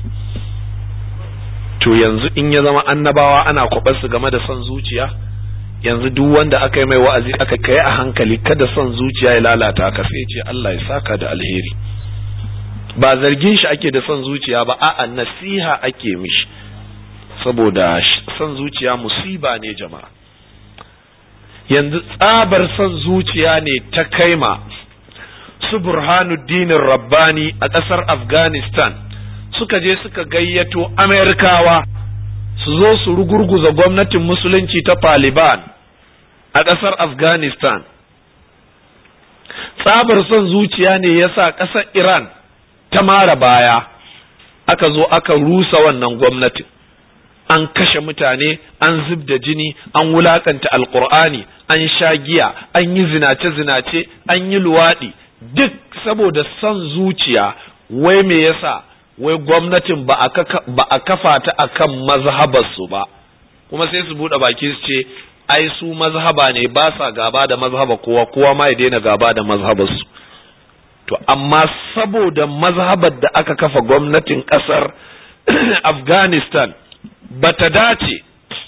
to yanzu in ya zama annabawa ana kwaɓar su game da son zuciya yanzu duk wanda aka yi mai wa'azi aka kai a hankali kada son zuciya ya lalata ka sai ce Allah ya saka da alheri ba zargin shi ake da son zuciya ba a'a nasiha ake mishi saboda son zuciya musiba ne jama'a yanzu tsabar son zuciya ne ta kaima su burhanuddinin rabbani a ƙasar afghanistan suka je suka gayyato amerikawa su zo su rugurguza gwamnatin musulunci ta taliban a ƙasar afghanistan tsabar son zuciya ne ya sa ƙasar iran ta mara baya aka zo aka rusa wannan gwamnatin an kashe mutane an zub da jini an wulakanta alkur'ani an sha giya an yi zinace-zinace an yi luwaɗi duk saboda son zuciya wai me yasa wai gwamnatin ba a kafa ta akan mazhabarsu ba kuma sai su buɗe baki su ce ai su mazhaba ne ba sa gaba da mazhaba kowa kowa ma ya daina gaba da mazhabarsu to amma saboda mazhabar da aka kafa gwamnatin ƙasar afghanistan ba ta dace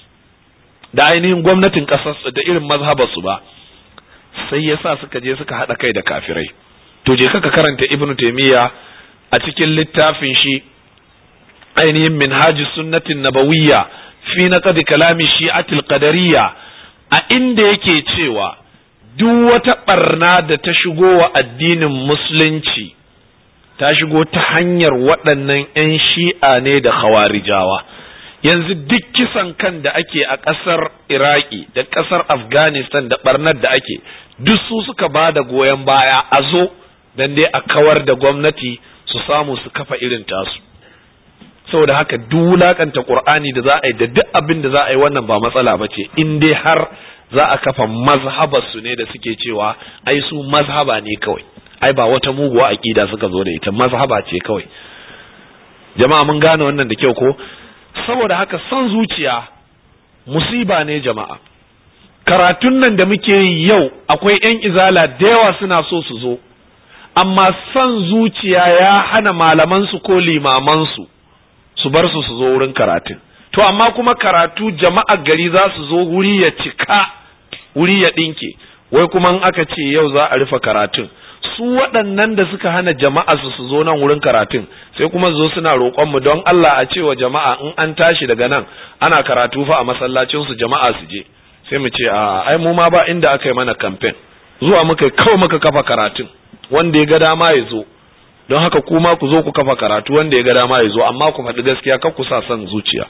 da ainihin gwamnatin ƙasar da irin mazhabarsu ba sai yasa suka je suka haɗa kai da kafirai to je kaka karanta ibn taimiyya a cikin littafin shi ainihin minhajis sunnatin nabawiyya fi naqd kalami shi'atil qadariyya a inda yake cewa duk wata barna da ta shigo wa addinin musulunci ta shigo ta hanyar waɗannan 'yan shi'a ne da khawarijawa yanzu duk kisan kan da ake a ƙasar iraki da ƙasar afghanistan da barnar da ake duk su suka ba da goyon baya a zo don dai a kawar da gwamnati su samu su kafa irin tasu saboda haka duk wulakanta qur'ani da za a yi da duk abin da za a yi wannan ba matsala ba ce in dai har za a kafa mazhabar su ne da suke cewa ai su mazhaba ne kawai ai ba wata muguwa aqida suka zo da ita mazhaba ce kawai jama'a mun gane wannan da kyau ko saboda haka son zuciya musiba ne jama'a karatun nan da muke yi yau akwai 'yan izala da yawa suna so su zo amma son zuciya ya hana malamansu ko limamansu su bar su su zo wurin karatun to amma kuma karatu jama'a gari za su zo wuri ya cika wuri ya ɗinke wai kuma in aka ce yau za a rufe karatun su waɗannan da suka hana jama'a su su zo nan wurin karatun sai kuma zo suna roƙon mu don Allah a cewa jama'a in an tashi daga nan ana karatu fa a masallacin su jama'a su je sai mu ce a ai mu ma ba inda aka yi mana campaign zuwa muka kawai muka kafa karatun wanda ya ga dama ya zo don haka kuma ku zo ku kafa karatu wanda ya ga dama ya zo amma ku faɗi gaskiya kar ku sa son zuciya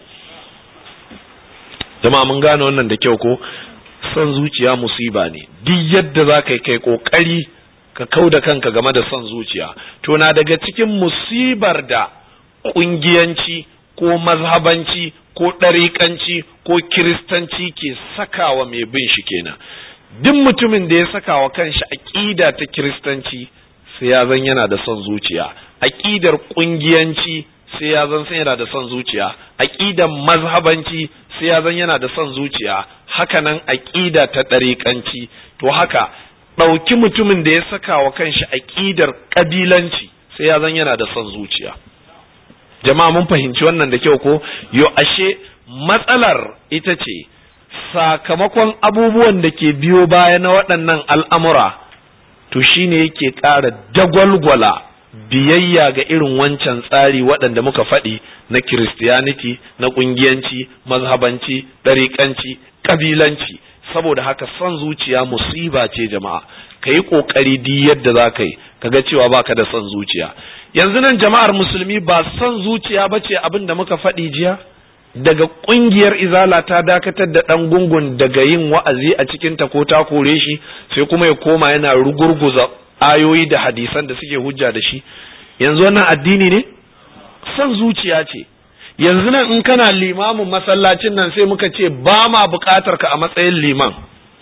jama'a mun gane wannan da kyau ko son zuciya musiba ne duk yadda za ka yi kai kokari ka kau da kanka game da son zuciya to na daga cikin musibar da ƙungiyanci ko mazhabanci ko ɗariƙanci ko kiristanci ke sakawa mai bin shi kenan duk mutumin da ya sakawa kanshi aƙida ta kiristanci sai ya zan yana da son zuciya aƙidar ƙungiyanci sai ya zan yana da son zuciya aƙidar mazhabanci sai ya zan yana da son zuciya hakanan aƙida ta ɗariƙanci to haka ɗauki mutumin da ya saka wa kanshi aƙidar ƙabilanci sai ya zan yana da son zuciya jama'a mun fahimci wannan da kyau ko yo ashe matsalar ita ce sakamakon abubuwan da ke biyo baya na waɗannan al'amura to shine yake ƙara dagwalgwala biyayya ga irin wancan tsari waɗanda muka faɗi na kiristiyaniti na ƙungiyanci mazhabanci ɗariƙanci ƙabilanci saboda haka son zuciya musiba ce jama'a ka yi ƙoƙari di yadda za ka yi ka ga cewa baka da son zuciya yanzu nan jama'ar musulmi ba son zuciya ba ce abin da muka faɗi jiya daga ƙungiyar izala ta dakatar da ɗan gungun daga yin wa'azi a cikin ta ko ta kore shi sai kuma ya koma yana rugurguza ayoyi da hadisan da suke hujja da shi yanzu wannan addini ne son zuciya ce yanzu nan in kana limamin masallacin nan sai muka ce ba ma buƙatar ka a matsayin liman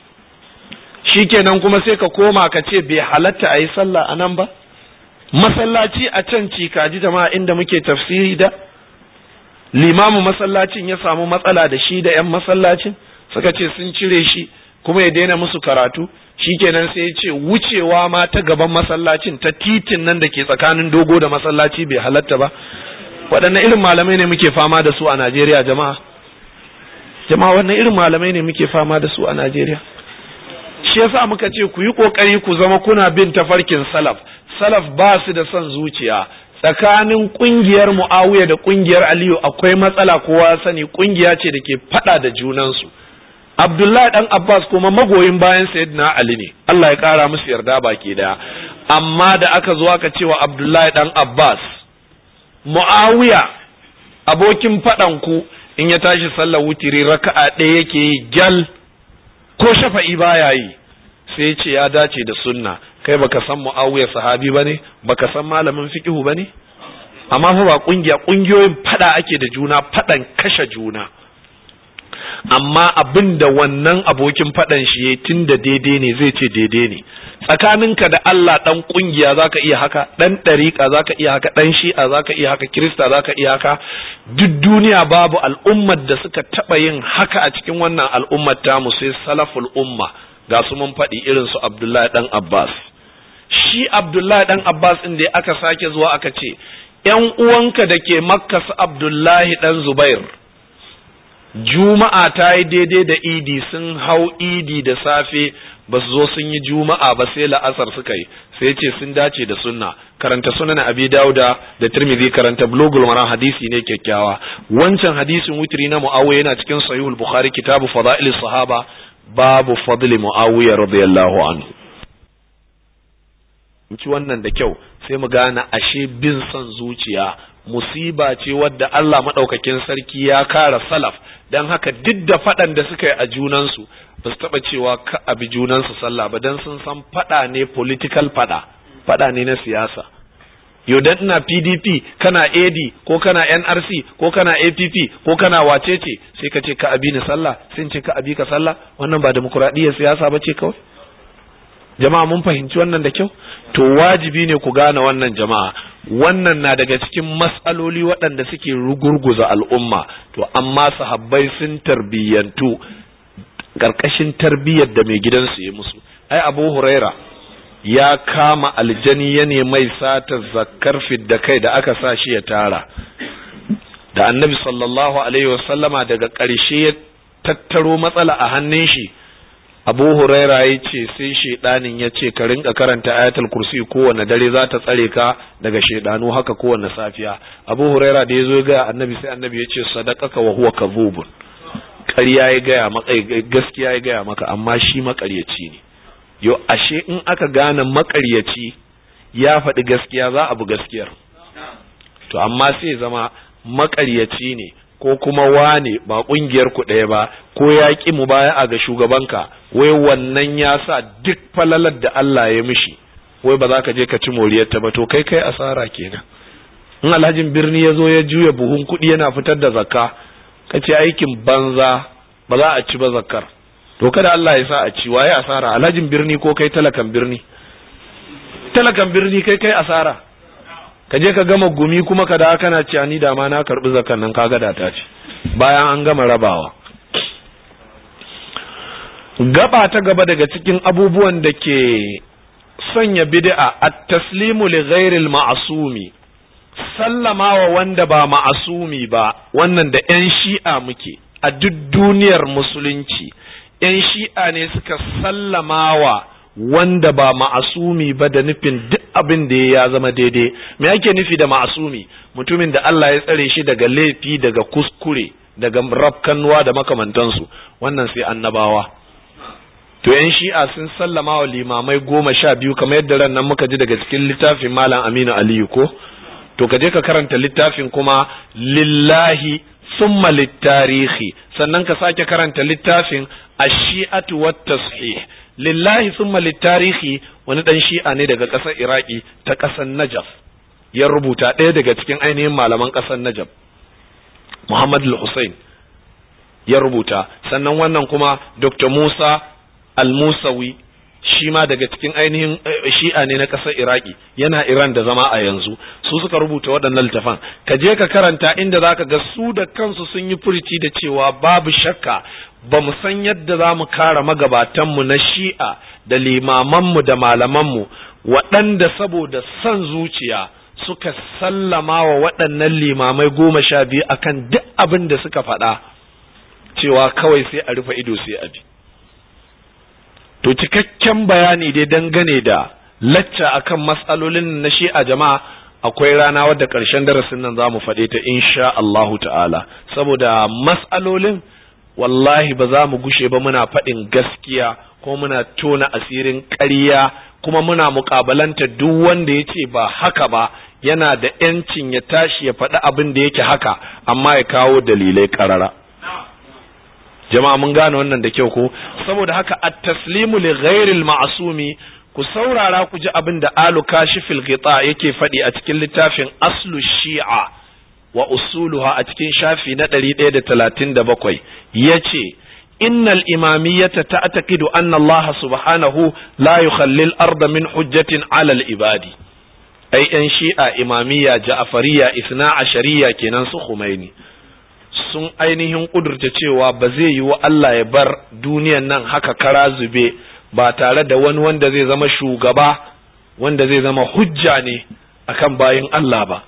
shikenan kuma sai ka koma ka ce bai halatta a yi sallah a nan ba masallaci a can cikaji jama'a inda muke tafsiri da limamin masallacin ya samu matsala da shi da 'yan masallacin suka ce sun cire shi kuma ya daina musu karatu shikenan sai ya ce wucewa ma ta gaban masallacin ta titin nan da ke tsakanin dogo da masallaci bai halatta ba waɗanne irin malamai ne muke fama da su a Najeriya jama'a jama'a wannan irin malamai ne muke fama da su a Najeriya shi yasa muka ce ku yi kokari ku zama kuna bin tafarkin salaf salaf ba su da son zuciya tsakanin kungiyar Muawiya da kungiyar Aliyu akwai matsala kowa sani kungiya ce da ke fada da junansu Abdullahi dan Abbas kuma magoyin bayan Sayyidina Ali ne Allah ya kara musu yarda baki daya amma da aka zo aka cewa Abdullahi dan Abbas Muawiya abokin faɗan ku in ya tashi sallar wutiri raka'a ɗaya yake yi gyal ko shafa'i baya yi sai ya ce ya dace da sunna kai baka san Muawiya sahabi bane baka san malamin fiqhu bane amma fa ba kungiya kungiyoyin fada ake da juna fadan kashe juna amma abin da wannan abokin fadan shi yayi tunda daidai ne zai ce daidai ne tsakaninka da Allah dan kungiya zaka iya haka dan dariqa zaka iya haka dan shi'a zaka iya haka kirista zaka iya haka duk duniya babu al'ummar da suka taba yin haka a cikin wannan al'ummar tamu sai salaful umma ga su mun faɗi irin su Abdullahi dan Abbas shi Abdullahi dan Abbas din da aka sake zuwa aka ce ‘yan uwanka da ke makka su Abdullahi ɗan Zubair, Juma'a ta yi daidai da idi sun hau idi da safe ba su zo sun yi Juma'a ba sai la'asar suka yi, sai ce sun dace da sunna, karanta sunan Abi Dauda da Tirmidhi karanta Bulugul Maram hadisi ne kyakkyawa. Wancan hadisin wutri na Muawiya yana cikin Sahihul Bukhari kitabu Fada'il Sahaba babu fadli Muawiya radiyallahu anhu. ci wannan da kyau sai mu gane ashe bin son zuciya musiba ce wadda Allah maɗaukakin sarki ya kara salaf don haka duk da faɗan da suka yi a junansu ba su taɓa cewa ka abi junansu sallah ba don sun san faɗa ne political faɗa faɗa ne na siyasa yau dan ina PDP kana AD ko kana NRC ko kana APP ko kana wacece sai ka ce ka abi ni sallah sai ce ka abi ka sallah wannan ba demokuraɗiyyar siyasa ba ce kawai jama'a mun fahimci wannan da kyau to wajibi ne ku gane wannan jama'a wannan na daga cikin matsaloli waɗanda suke rugurguza al'umma to amma sahabbai sun tarbiyyantu ƙarƙashin tarbiyyar da mai gidansu ya musu ai abu huraira ya kama aljani ya mai sata zakkar fidda kai da aka sa shi ya tara da annabi sallallahu alaihi wasallama daga ƙarshe ya tattaro matsala a hannun shi abu huraira ya ce sai shaidanin ya ce ka rinka karanta ayatul kursi kowane dare za ta tsare ka daga shaidanu haka kowane safiya abu huraira da ya zo ga annabi sai annabi ya ce sadaqaka wa huwa kadhubun ƙarya ya gaya maka gaskiya ya gaya maka amma shi makaryaci ne yo ashe in aka gane makaryaci ya faɗi gaskiya za a bu gaskiyar to amma sai zama makaryaci ne ko kuma wane ba kungiyar ku ɗaya ba ko ya ƙi mu baya a ga shugabanka wai wannan ya sa duk falalar da Allah ya mishi wai ba za ka je ka ci moriyar ta ba to kai kai asara kenan in alhajin birni ya zo ya juya buhun kuɗi yana fitar da zakka ka ce aikin banza ba za a ci ba zakkar to kada Allah ya sa a ci waye asara alhajin birni ko kai talakan birni talakan birni kai kai asara ka je ka gama gumi kuma ka da kana cewa ni da ma na karbi zakan nan kaga da ta ce bayan an gama rabawa gaba ta gaba daga cikin abubuwan da ke sanya bid'a at-taslimu li ghairil ma'sumi sallamawa wanda ba ma'asumi ba wannan da yan shi'a muke a duk duniyar musulunci yan shi'a ne suka sallamawa wanda ba ma'asumi ba da nufin duk abin da ya zama daidai me ake nufi da ma'asumi mutumin da Allah ya tsare shi daga laifi daga kuskure daga rafkannuwa da makamantansu wannan sai annabawa to yan shi'a sun sallama wa limamai goma sha biyu kamar yadda ran nan muka ji daga cikin littafin malam aminu aliyu ko to ka je ka karanta littafin kuma lillahi summa littarihi sannan ka sake karanta littafin ash-shi'atu wat tashih lillahi summa littarihi wani dan shi'a ne daga ƙasar iraki ta ƙasar najaf ya rubuta ɗaya daga cikin ainihin malaman ƙasar najaf muhammad al-hussein ya rubuta sannan wannan kuma dr musa al-musawi shi ma daga cikin ainihin shi'a ne na ƙasar iraki yana iran da zama a yanzu su suka rubuta waɗannan littafan ka je ka karanta inda za ka ga su da kansu sun yi furici da cewa babu shakka ba mu san yadda za mu kara magabatanmu na shi'a da limamanmu da malamanmu waɗanda saboda son zuciya suka sallama wa waɗannan limamai goma sha biyu akan duk abin da suka faɗa cewa kawai sai a rufe ido sai a bi to cikakken bayani dai dangane da lacca akan matsalolin na shi'a jama'a akwai rana wadda ƙarshen darasin nan za mu faɗe ta insha Allahu ta'ala saboda matsalolin wallahi ba za mu gushe ba muna faɗin gaskiya ko muna tona asirin ƙarya kuma muna muƙabalanta duk wanda ya ce ba haka ba yana da ‘yancin ya tashi ya faɗi abin da yake haka amma ya kawo dalilai ƙarara jama'a mun gane wannan da kyau ko saboda haka at-taslimu li ghairil ma'sumi ku saurara ku ji abin da alu kashifil ghita yake faɗi a cikin littafin aslu shi'a wa usuluha a cikin shafi na 137 yace innal imamiyyata ta'taqidu anna Allah subhanahu la yukhalli al-arda min hujjatin 'ala al-ibadi ai yan shi'a imamiyya ja'fariyya isna ashariya kenan su Khomeini sun ainihin kudurta cewa ba zai yi wa Allah ya bar duniyan nan haka kara zube ba tare da wani wanda zai zama shugaba wanda zai zama hujja ne akan bayin Allah ba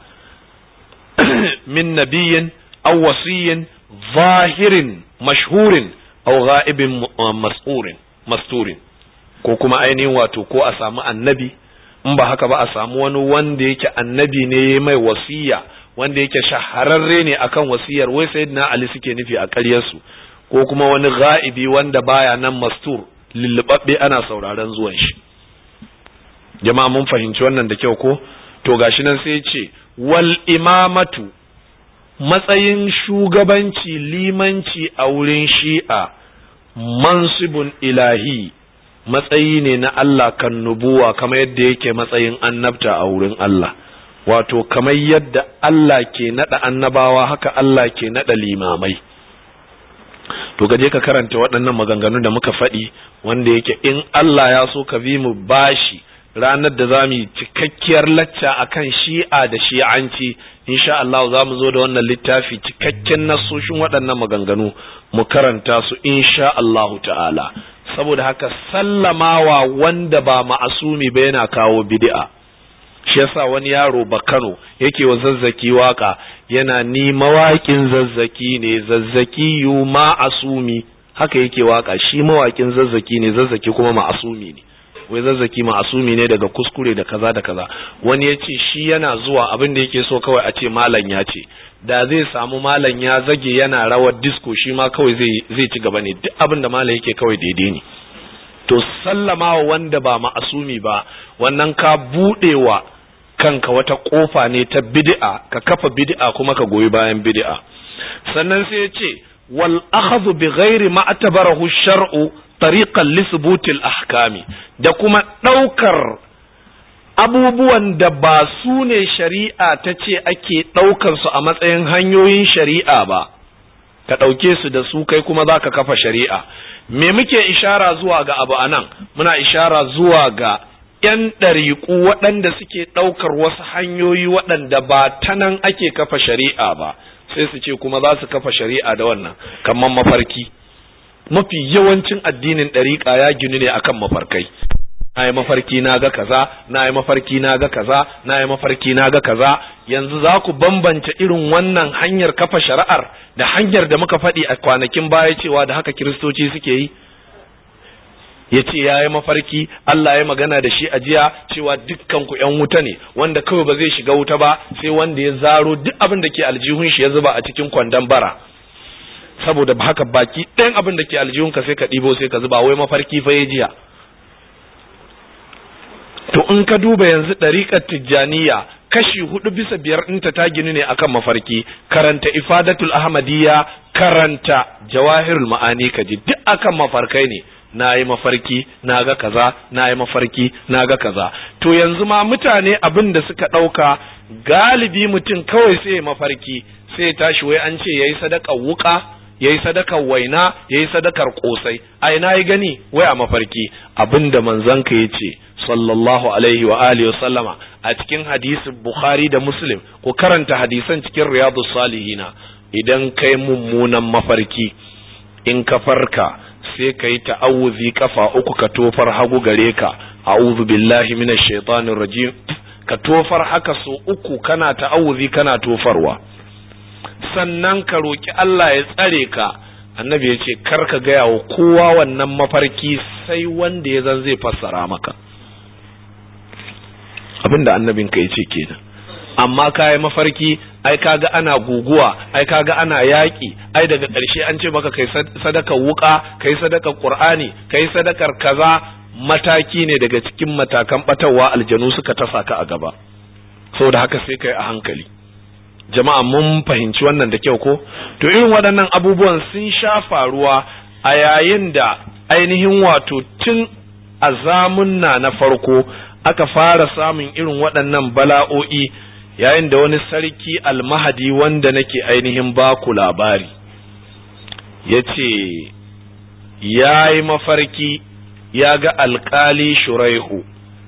min nabiyin aw wasiyin zahirin mashhurin aw ghaibin mas'urin masturin ko kuma ainihin wato ko a samu annabi in ba haka ba a samu wani wanda yake annabi ne mai wasiya wanda yake shahararre ne akan wasiyar wai sayyidina Ali suke nufi a ƙaryarsu ko kuma wani ga'ibi wanda baya nan mastur lullubabbe ana sauraron zuwan shi jama'a mun fahimci wannan da kyau ko to gashi nan sai ce wal imamatu matsayin shugabanci limanci a wurin shi'a mansibun ilahi matsayi ne na Allah kan nubuwa kamar yadda yake matsayin annabta a wurin Allah wato kamar yadda Allah ke nada annabawa haka Allah ke nada limamai to gaje ka karanta waɗannan maganganu da muka faɗi wanda yake in Allah ya so ka bi mu bashi ranar da za mu yi cikakkiyar lacca akan shi'a da shi'anci insha Allah za mu zo da wannan littafi cikakken nasoshin waɗannan maganganu mu karanta su insha Allah ta'ala saboda haka sallamawa wanda ba ma'asumi ba yana kawo bid'a shi yasa wani yaro ba Kano yake wa zazzaki waka yana ni mawaƙin zazzaki ne zazzaki yu ma'asumi haka yake waka shi mawaƙin zazzaki ne zazzaki kuma ma'asumi ne wai zazzaki ma'asumi ne daga kuskure da kaza da kaza wani ya ce shi yana zuwa abin da yake so kawai a ce malam ya ce da zai samu malam ya zage yana rawar disco shi ma kawai zai ci gaba ne duk abin da malam yake kawai daidai ne to sallama wanda ba ma'asumi ba wannan ka budewa kanka wata kofa ne ta bid'a ka kafa bid'a kuma ka goyi bayan bid'a sannan sai ya ce wal akhadhu bi ghairi ma atabarahu shar'u tariqan li thubutil ahkami da kuma daukar abubuwan da ba su ne shari'a ta ce ake daukar su a matsayin hanyoyin shari'a ba ka dauke su da su kai kuma zaka kafa shari'a me muke ishara zuwa ga abu anan muna ishara zuwa ga ‘yan ɗariƙu waɗanda suke ɗaukar wasu hanyoyi waɗanda ba ta nan ake kafa shari'a ba sai su ce kuma za su kafa shari'a da wannan kamar mafarki mafi yawancin addinin ɗariƙa ya ginu ne akan mafarkai na yi mafarki na ga kaza na yi mafarki na ga kaza na yi mafarki na ga kaza yanzu za ku bambance irin wannan hanyar kafa shari'ar da hanyar da muka faɗi a kwanakin baya cewa da haka kiristoci suke yi ya ce ya yi mafarki Allah ya magana da shi a jiya cewa dukkan ku ‘yan wuta ne wanda kawai ba zai shiga wuta ba sai wanda ya zaro duk abin da ke aljihun shi ya zuba a cikin kwandon bara saboda haka baki ɗayan abin da ke aljihun ka sai ka ɗibo sai ka zuba wai mafarki fa ya jiya to in ka duba yanzu ɗariƙar tijjaniya kashi hudu bisa biyar ɗinta ta gini ne akan mafarki karanta ifadatul ahmadiyya karanta jawahirul ma'ani kaji duk akan mafarkai ne na yi mafarki na ga kaza na yi mafarki na ga kaza to yanzu ma mutane abin da suka ɗauka galibi mutum kawai sai mafarki sai tashi wai an ce ya yi sadakar wuka ya yi sadakar waina ya yi sadakar kosai a ina yi gani wai a mafarki abin da manzanka ya ce sallallahu alaihi wa alihi sallama a cikin hadisin bukhari da muslim ku karanta hadisan cikin riyadu salihina idan kai mummunan mafarki in ka farka sai ka yi ta'awuzi kafa uku ka tofar hagu gare ka a'udhu billahi minash shaitanir rajim ka tofar haka so uku kana ta'awuzi kana tofarwa sannan ka roki Allah ya tsare ka annabi ya ce kar ka gaya wa kowa wannan mafarki sai wanda ya zan zai fassara maka abinda annabin ka ya ce kenan amma kayi mafarki ai kaga ana guguwa ai kaga ana yaƙi ai daga ƙarshe an ce maka kai sadakar wuka kai sadakar qur'ani kai sadakar kaza mataki ne daga cikin matakan batawa aljanu suka tasa ka a gaba saboda haka sai kai a hankali jama'a mun fahimci wannan da kyau ko to irin waɗannan abubuwan sun sha faruwa a yayin da ainihin wato tun a zamunna na farko aka fara samun irin waɗannan bala'o'i yayin da wani sarki almahadi wanda nake ainihin baku labari ya ce ya yi mafarki ya ga alkali shuraihu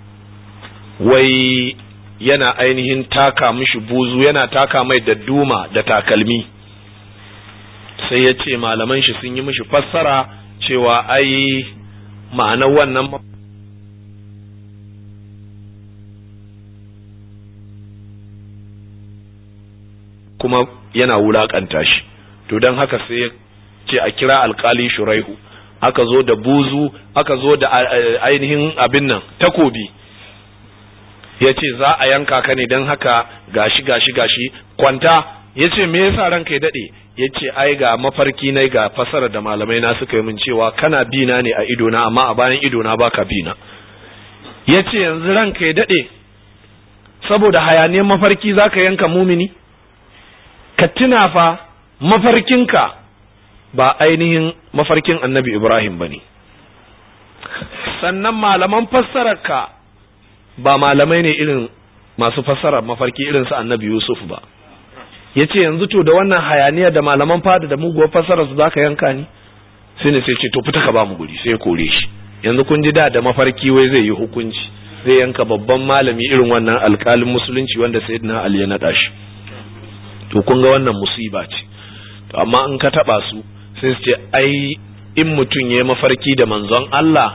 wai yana ainihin taka mishi buzu yana taka mai da duma da takalmi sai ya ce malaman shi sun yi mishi fassara cewa ai ma'anar wannan kuma yana wulakanta shi to don haka sai ya ce a kira alkali shuraihu aka zo da buzu aka zo da ainihin abin nan takobi ya ce za a yanka ka ne don haka gashi gashi gashi kwanta ya ce me yasa ranka ya daɗe ya ce ai ga mafarki na ga fasara da malamai na suka yi min cewa kana bina ne a idona amma a bayan idona baka bina ya ce yanzu ranka ya daɗe saboda hayaniyar mafarki za ka yanka mumini ka tuna fa mafarkinka ba ainihin mafarkin annabi Ibrahim ba ne sannan malaman fassararka ba malamai ne irin masu fassarar mafarki irin su annabi Yusuf ba ya ce yanzu to da wannan hayaniya da malaman fada da muguwar fassarar su za ka yanka ni sai ne sai ce to fita ka ba mu guri sai ya kore shi yanzu kun ji da da mafarki wai zai yi hukunci zai yanka babban malami irin wannan alkalin musulunci wanda sayyidina Ali ya naɗa shi to kun ga wannan musiba ce to amma in ka taba su sai su ce ai in mutum ya mafarki da manzon Allah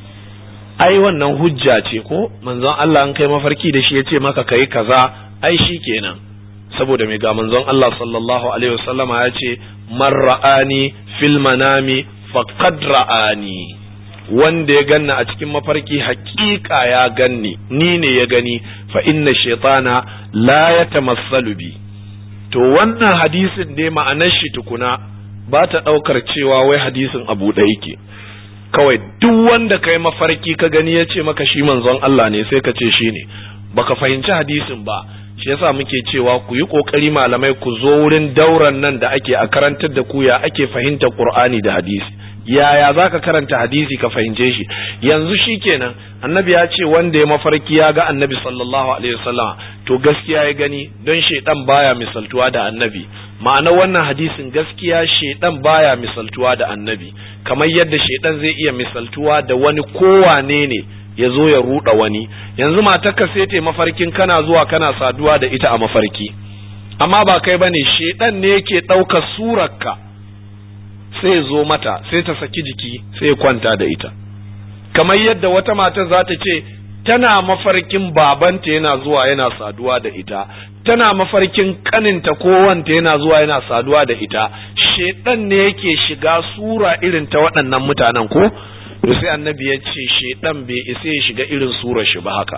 ai wannan hujja ce ko manzon Allah an kai mafarki da shi ya ce maka kai kaza ai shi kenan saboda mai ga manzon Allah sallallahu alaihi wasallama ya ce man ra'ani fil manami faqad ra'ani wanda ya ganna a cikin mafarki hakika ya ganni ni ne ya gani fa inna shaytana la yatamassalu bi to wannan hadisin ne ma'anar shi tukuna ba ta ɗaukar cewa wai hadisin abu ɗaya yake kawai duk wanda kai mafarki ka gani ya ce maka shi manzon Allah ne sai ka ce shi ne baka fahimci hadisin ba shi yasa muke cewa ku yi kokari malamai ku zo wurin dauran nan da ake a karantar da ku ya ake fahimtar Qur'ani da hadisi yaya za ka karanta hadisi ka fahimce shi yanzu shi kenan annabi ya ce wanda ya mafarki ya ga annabi sallallahu alaihi wasallam to gaskiya ya gani don shaidan baya misaltuwa da annabi ma'ana wannan hadisin gaskiya shaidan baya misaltuwa da annabi kamar yadda shaidan zai iya misaltuwa da wani kowane ne ya zo ya ruɗa wani yanzu matarka sai ta mafarkin kana zuwa kana saduwa da ita a mafarki amma ba kai bane shaidan ne yake ɗaukar surarka sai zo mata sai ta saki jiki sai ya kwanta da ita kamar yadda wata mata za ta ce tana mafarkin babanta yana zuwa yana saduwa da ita tana mafarkin kaninta ko wanta yana zuwa yana saduwa da ita shedan ne yake shiga sura irin ta waɗannan mutanen ko to sai annabi ya ce shedan bai isa ya shiga irin surar shi ba haka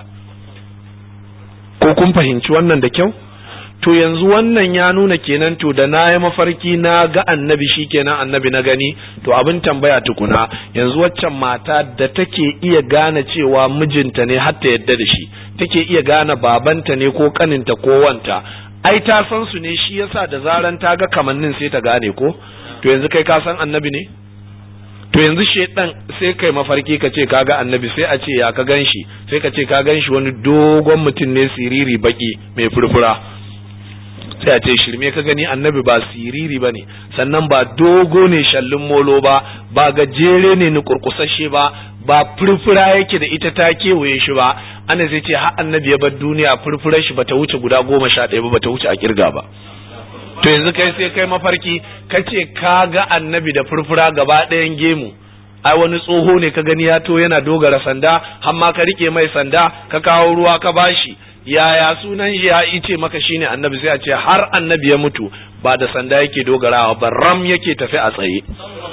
ko kun fahimci wannan da kyau to yanzu wannan ya nuna kenan to da na yi mafarki na ga annabi shi kenan annabi na gani to abin tambaya tukuna yanzu waccan mata da take iya gane cewa mijinta ne har ta yadda da shi take iya gane babanta ne ko kaninta ko wanta ai ta san su ne shi yasa da zaran ta ga kamannin sai ta gane ko to yanzu kai ka san annabi ne to yanzu shedan sai kai mafarki ka ce kaga annabi sai a ce ya ka ganshi sai ka ce ka ganshi wani dogon mutum ne siriri baki mai furfura sai a ce shirme ka gani annabi ba siriri ba ne sannan ba dogo ne shallin molo ba ba gajere ne ni kurkusashe ba ba furfura yake da ita ta kewaye shi ba ana zai ce har annabi ya bar duniya furfurar shi bata wuce guda goma sha ɗaya ba bata wuce a kirga ba to yanzu kai sai kai mafarki ka ce ka ga annabi da furfura gaba ɗayan gemu ai wani tsoho ne ka gani ya to yana dogara sanda har ma ka rike mai sanda ka kawo ruwa ka bashi yaya sunan shi ya ice maka shine annabi sai a ce har annabi ya mutu ba da sanda yake dogarawa ba ram yake tafi a tsaye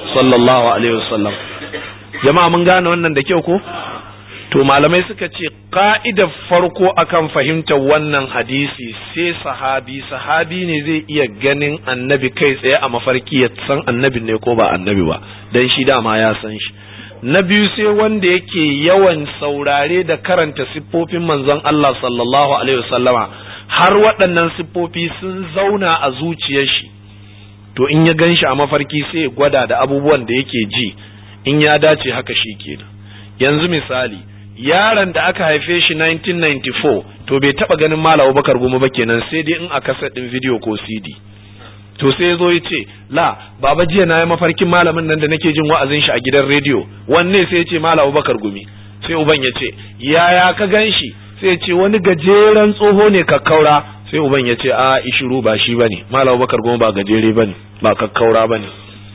sallallahu alaihi wasallam jama'a mun gane wannan da kyau ko to malamai suka ce ka'idar farko akan fahimtar wannan hadisi sai sahabi sahabi ne zai iya ganin annabi kai tsaye a mafarki ya san annabi ne ko ba annabi ba dan shi dama ya san shi na biyu sai wanda yake yawan saurare da karanta siffofin manzon Allah sallallahu alaihi wasallama har waɗannan siffofi sun zauna a zuciyar shi to in ya gan shi a mafarki sai ya gwada da abubuwan da yake ji in ya dace haka shi kenan yanzu misali yaron da aka haife shi 1994 to bai taba ganin Malam Abubakar Goma ba kenan sai dai in a kaset din video ko CD to sai ya zo ya ce la baba jiya na yi mafarkin malamin nan da nake jin wa'azin shi a gidan rediyo wanne sai ya ce Malam Abubakar Gumi sai uban ya ce yaya ka gan shi sai ya ce wani gajeren tsoho ne kakkaura sai uban ya ce a ishiru ba shi bane Malam Abubakar Goma ba gajere bane ba kakkaura bane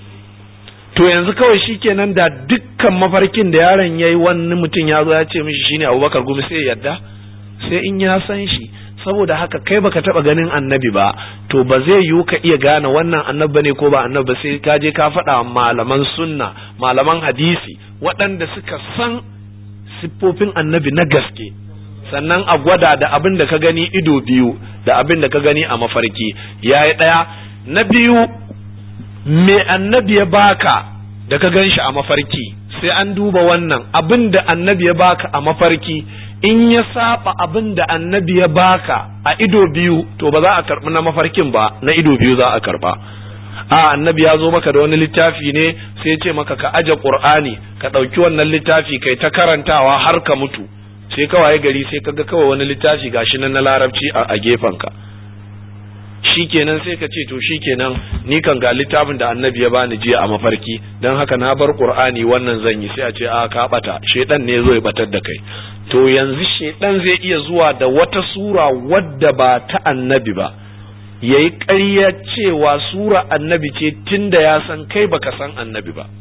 to yanzu kawai shikenan da dukkan mafarkin da yaron yayi wani mutum ya zo ya ce mishi shine Abubakar Gumi sai yadda sai in ya san shi saboda haka kai baka taba ganin annabi ba to ba zai yiwu ka iya gane wannan annabi bane ko ba annabi ba sai ka je ka faɗa malaman sunna malaman hadisi waɗanda suka san siffofin annabi na gaske sannan a gwada da abin da ka gani ido biyu da abin da ka gani a mafarki yayi ɗaya na biyu me annabi ya baka da ka gan shi a mafarki sai an duba wannan abin da annabi ya baka a mafarki in ya saba abin da annabi ya baka a ido biyu to ba za a karbi na mafarkin ba na ido biyu za a karba a annabi ya zo maka da wani littafi ne sai ce maka ka aje qur'ani ka ɗauki wannan littafi kai ta karantawa har ka mutu sai kawai gari sai kaga kawai wani littafi gashi nan na larabci a gefenka ka shikenan sai ka ce to shikenan ni kan ga littafin da annabi ya bani jiya a mafarki dan haka na bar qur'ani wannan zan yi sai a ce a ka bata shedan ne zo ya batar da kai to yanzu shedan zai iya zuwa da wata sura wadda ba ta annabi ba yayi ƙarya cewa sura annabi ce tunda ya san kai baka san annabi ba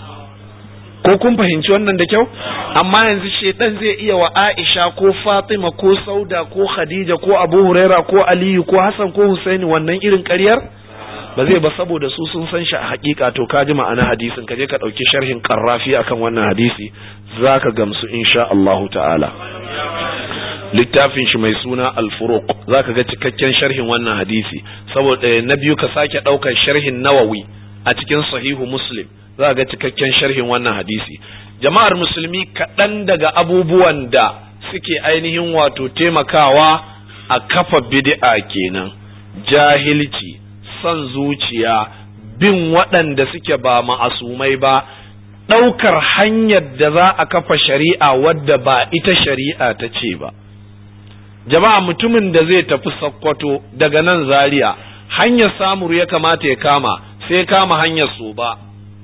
ko kun fahimci wannan da kyau amma yanzu shedan zai iya wa Aisha ko Fatima ko Sauda ko Khadija ko Abu Huraira ko Aliyu ko Hassan ko Husaini wannan irin ƙaryar ba zai ba saboda su sun san shi a hakika to ka ji ma'ana hadisin ka je ka ɗauki sharhin karrafi akan wannan hadisi zaka gamsu insha Allahu ta'ala littafin shi mai suna al-furuq zaka ga cikakken sharhin wannan hadisi saboda na biyu ka sake ɗaukar sharhin nawawi a cikin sahihu muslim za ga cikakken sharhin wannan hadisi jama'ar musulmi kaɗan daga abubuwan da suke ainihin wato taimakawa a kafa bid'a kenan jahilci son zuciya bin waɗanda suke ba ma'asumai ba ɗaukar hanyar da za a kafa shari'a wadda ba ita shari'a ta ce ba jama'a mutumin da zai tafi sakkwato daga nan zaria hanyar samuru ya kamata ya kama sai kama hanyar so ba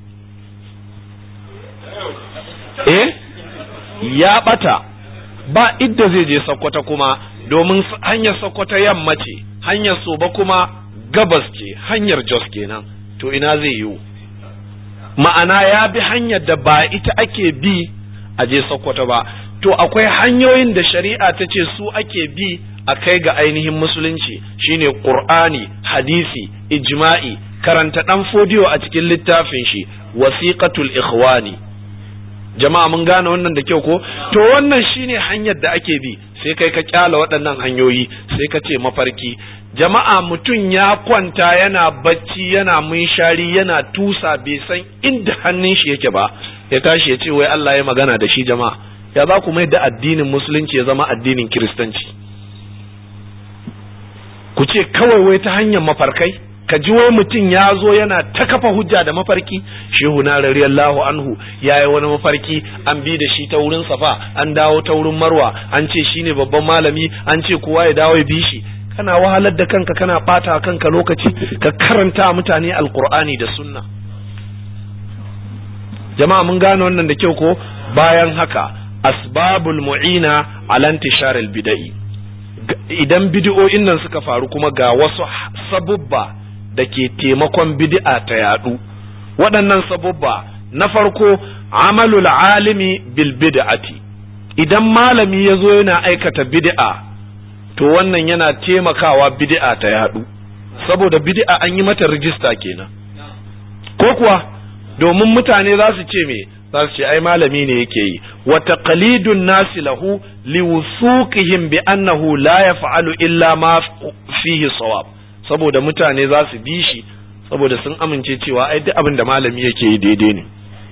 eh ya bata ba idda zai je sakkwata kuma domin hanyar sakkwata yamma ce hanyar soba kuma gabas ce hanyar jos kenan to ina zai yiwu ma'ana ya bi hanyar da ba ita ake bi a je sakkwata ba to akwai hanyoyin da shari'a ta ce su ake bi a kai ga ainihin musulunci shine qur'ani hadisi ijma'i karanta dan fodiyo a cikin littafin shi wasiqatul ikhwani jama'a mun gane wannan da kyau ko to wannan shine hanyar da ake bi sai kai ka kyala waɗannan hanyoyi sai ka ce mafarki jama'a mutum ya kwanta yana bacci yana munshari yana tusa bai san inda hannun shi yake ba ya tashi ya ce wai Allah ya magana da shi jama'a ya za ku mai da addinin musulunci ya zama addinin kiristanci ku ce kawai wai ta hanyar mafarkai ka ji wai mutum ya zo yana ta kafa hujja da mafarki shehu na radiyallahu anhu ya yi wani mafarki an bi da shi ta wurin safa an dawo ta wurin marwa an ce shine babban malami an ce kowa ya dawo ya bi shi kana wahalar da kanka kana bata kanka lokaci ka karanta mutane alkur'ani da sunna jama'a mun gane wannan da kyau ko bayan haka asbabul mu'ina ala intishar bidai idan bid'o'in nan suka faru kuma ga wasu sabubba da ke taimakon bid'a ta yadu waɗannan sabubba na farko amalul alimi bil bid'ati idan malami ya zo yana aikata bid'a to wannan yana taimakawa bid'a ta yadu saboda bid'a an yi mata rijista kenan ko kuwa domin mutane za su ce me za su ce ai malami ne yake yi wa taqlidun nasi lahu liwusuqihim bi annahu la yaf'alu illa ma fihi sawab saboda mutane za su bi shi saboda sun amince cewa ai duk abin da malami yake yi daidai ne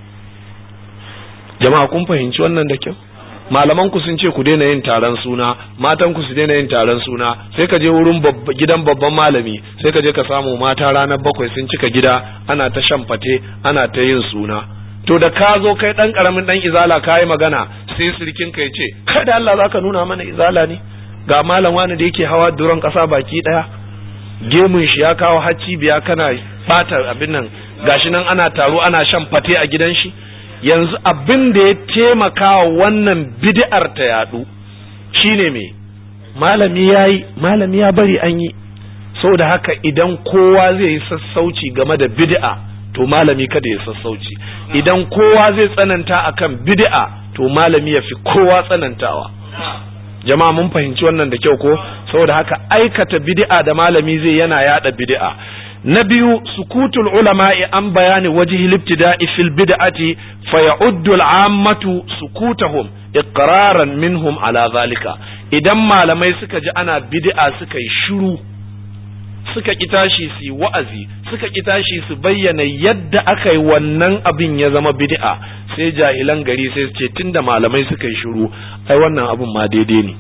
jama'a kun fahimci wannan da kyau malaman ku sun ce ku daina yin taron suna matan ku su daina yin taron suna sai ka je wurin gidan babban malami sai ka je ka samu mata ranar bakwai sun cika gida ana ta shan fate ana ta yin suna to da ka zo kai dan karamin dan izala ka yi magana sai sirkin ka ya ce kai da Allah zaka nuna mana izala ne ga malam wani da yake hawa duron kasa baki daya gemun shi ya kawo hacci biya kana bata abin nan gashi nan ana taro ana shan fate a gidan shi yanzu abin da ya taimaka wa wannan bid'ar ta yadu shine me malami yayi malami ya bari an yi saboda haka idan kowa zai yi sassauci game da bid'a to malami kada ya sassauci idan kowa zai tsananta akan bid'a to malami ya fi kowa tsanantawa jama'a mun fahimci wannan da kyau ko saboda haka aikata bid'a da malami zai yana yada bid'a na biyu sukutul ulama'i an bayani wajhi libtida'i fil bid'ati fa ya'uddu al'ammatu sukutahum iqraran minhum ala zalika idan malamai suka ji ana bid'a suka yi shiru suka ki tashi su wa'azi suka ki tashi su bayyana yadda aka yi wannan abin ya zama bid'a sai jahilan gari sai su ce tunda malamai suka yi shiru ai wannan abin ma daidai ne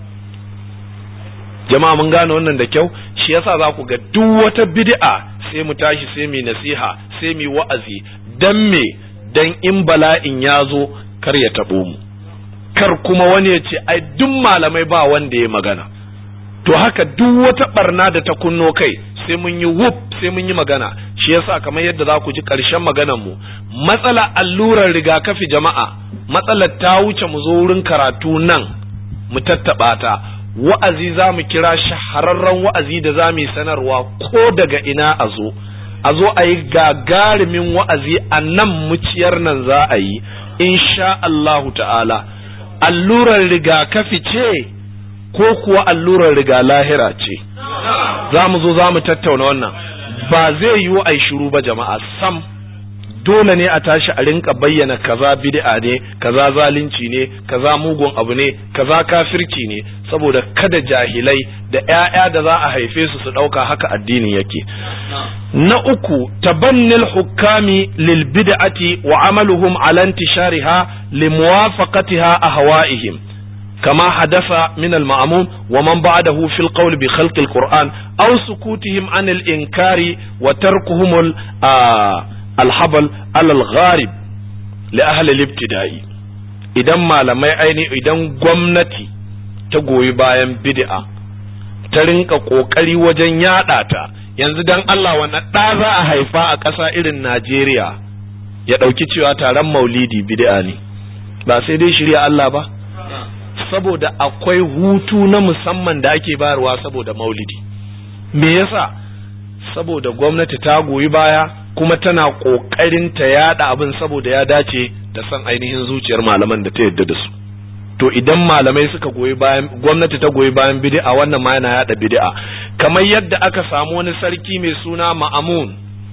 jama'a mun gane wannan da kyau shi yasa za ku ga duk wata bid'a sai mu tashi sai mu nasiha sai mu wa'azi dan me dan in bala'in ya zo kar ya tabo mu kar kuma wani ya ce ai duk malamai ba wanda ya magana to haka duk wata barna da ta kunno kai sai mun yi wuf sai mun yi magana shi yasa kamar yadda za ku ji ƙarshen maganar mu matsala allurar rigakafi jama'a matsalar ta wuce mu zo wurin karatu nan mu tattaɓa ta wa'azi za mu kira shahararren wa'azi da za mu yi sanarwa ko daga ina a zo a zo a yi gagarumin wa'azi a nan muciyar nan za a yi insha Allahu ta'ala allurar rigakafi ce ko kuwa allurar riga lahira ce za mu zo za mu tattauna wannan ba zai yiwu a yi shiru ba jama'a sam dole ne a tashi a rinka bayyana kaza bid'a ne kaza zalunci ne kaza mugun abu ne kaza kafirci ne saboda kada jahilai da ƴaƴa da za a haife su su ɗauka haka addini yake na uku tabannil hukami lil bid'ati wa amaluhum ala intishariha limuwafaqatiha ahwa'ihim كما حدث من المأموم ومن بعده في القول بخلق القرآن أو سكوتهم عن الإنكار وتركهم الحبل على الغارب لأهل الابتداء idan malamai aini idan gwamnati ta goyi bayan bid'a ta rinka kokari wajen yada ta yanzu dan Allah wannan ɗa za a haifa a ƙasa irin Najeriya ya ɗauki cewa taron maulidi bid'a ne ba sai dai shirya Allah ba saboda akwai hutu na musamman da ake bayarwa saboda maulidi me yasa saboda gwamnati ta goyi baya kuma tana kokarin ta yada abin saboda ya dace da san ainihin zuciyar malaman da ta yadda da su to idan malamai suka goyi bayan gwamnati ta goyi bayan bid'a wannan ma yana yada bid'a kamar yadda aka samu wani sarki mai suna Ma'amun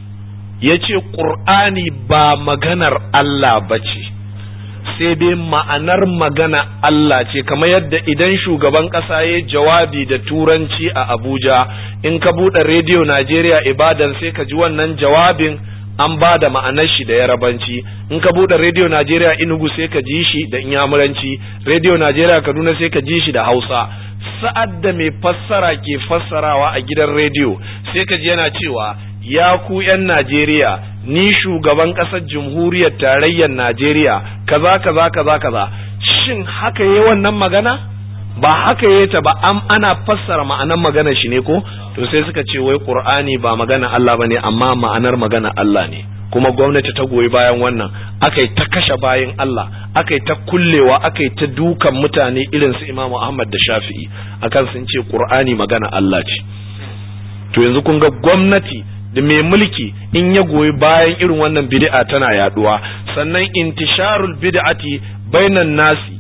yace Qur'ani ba maganar Allah bace sai dai ma'anar magana Allah ce kamar yadda idan shugaban ƙasa ya jawabi da turanci a Abuja in ka buɗe rediyo Najeriya Ibadan sai ka ji wannan jawabin an ba da ma'anar shi da yarabanci in ka buɗe rediyo Najeriya Enugu sai ka ji shi da inyamuranci rediyo Najeriya Kaduna sai ka ji shi da Hausa sa'ad da mai fassara ke fassarawa a gidan rediyo sai ka ji yana cewa ya ku 'yan Najeriya ni shugaban ƙasar jamhuriyar tarayyar Najeriya kaza kaza kaza kaza shin haka yayi wannan magana ba haka yayi ta ba am ana fassara ma'anar maganar shi ne ko to sai suka ce wai Qur'ani ba magana Allah bane amma ma'anar magana Allah ne kuma gwamnati ta goyi bayan wannan akai ta kashe bayan Allah akai ta kullewa akai ta dukan mutane irin su Imam Ahmad da Shafi'i akan sun ce Qur'ani magana Allah ce to yanzu kun ga gwamnati da mai mulki in ya goyi bayan irin wannan bid'a tana yaduwa sannan intisharul bid'ati bainan nasi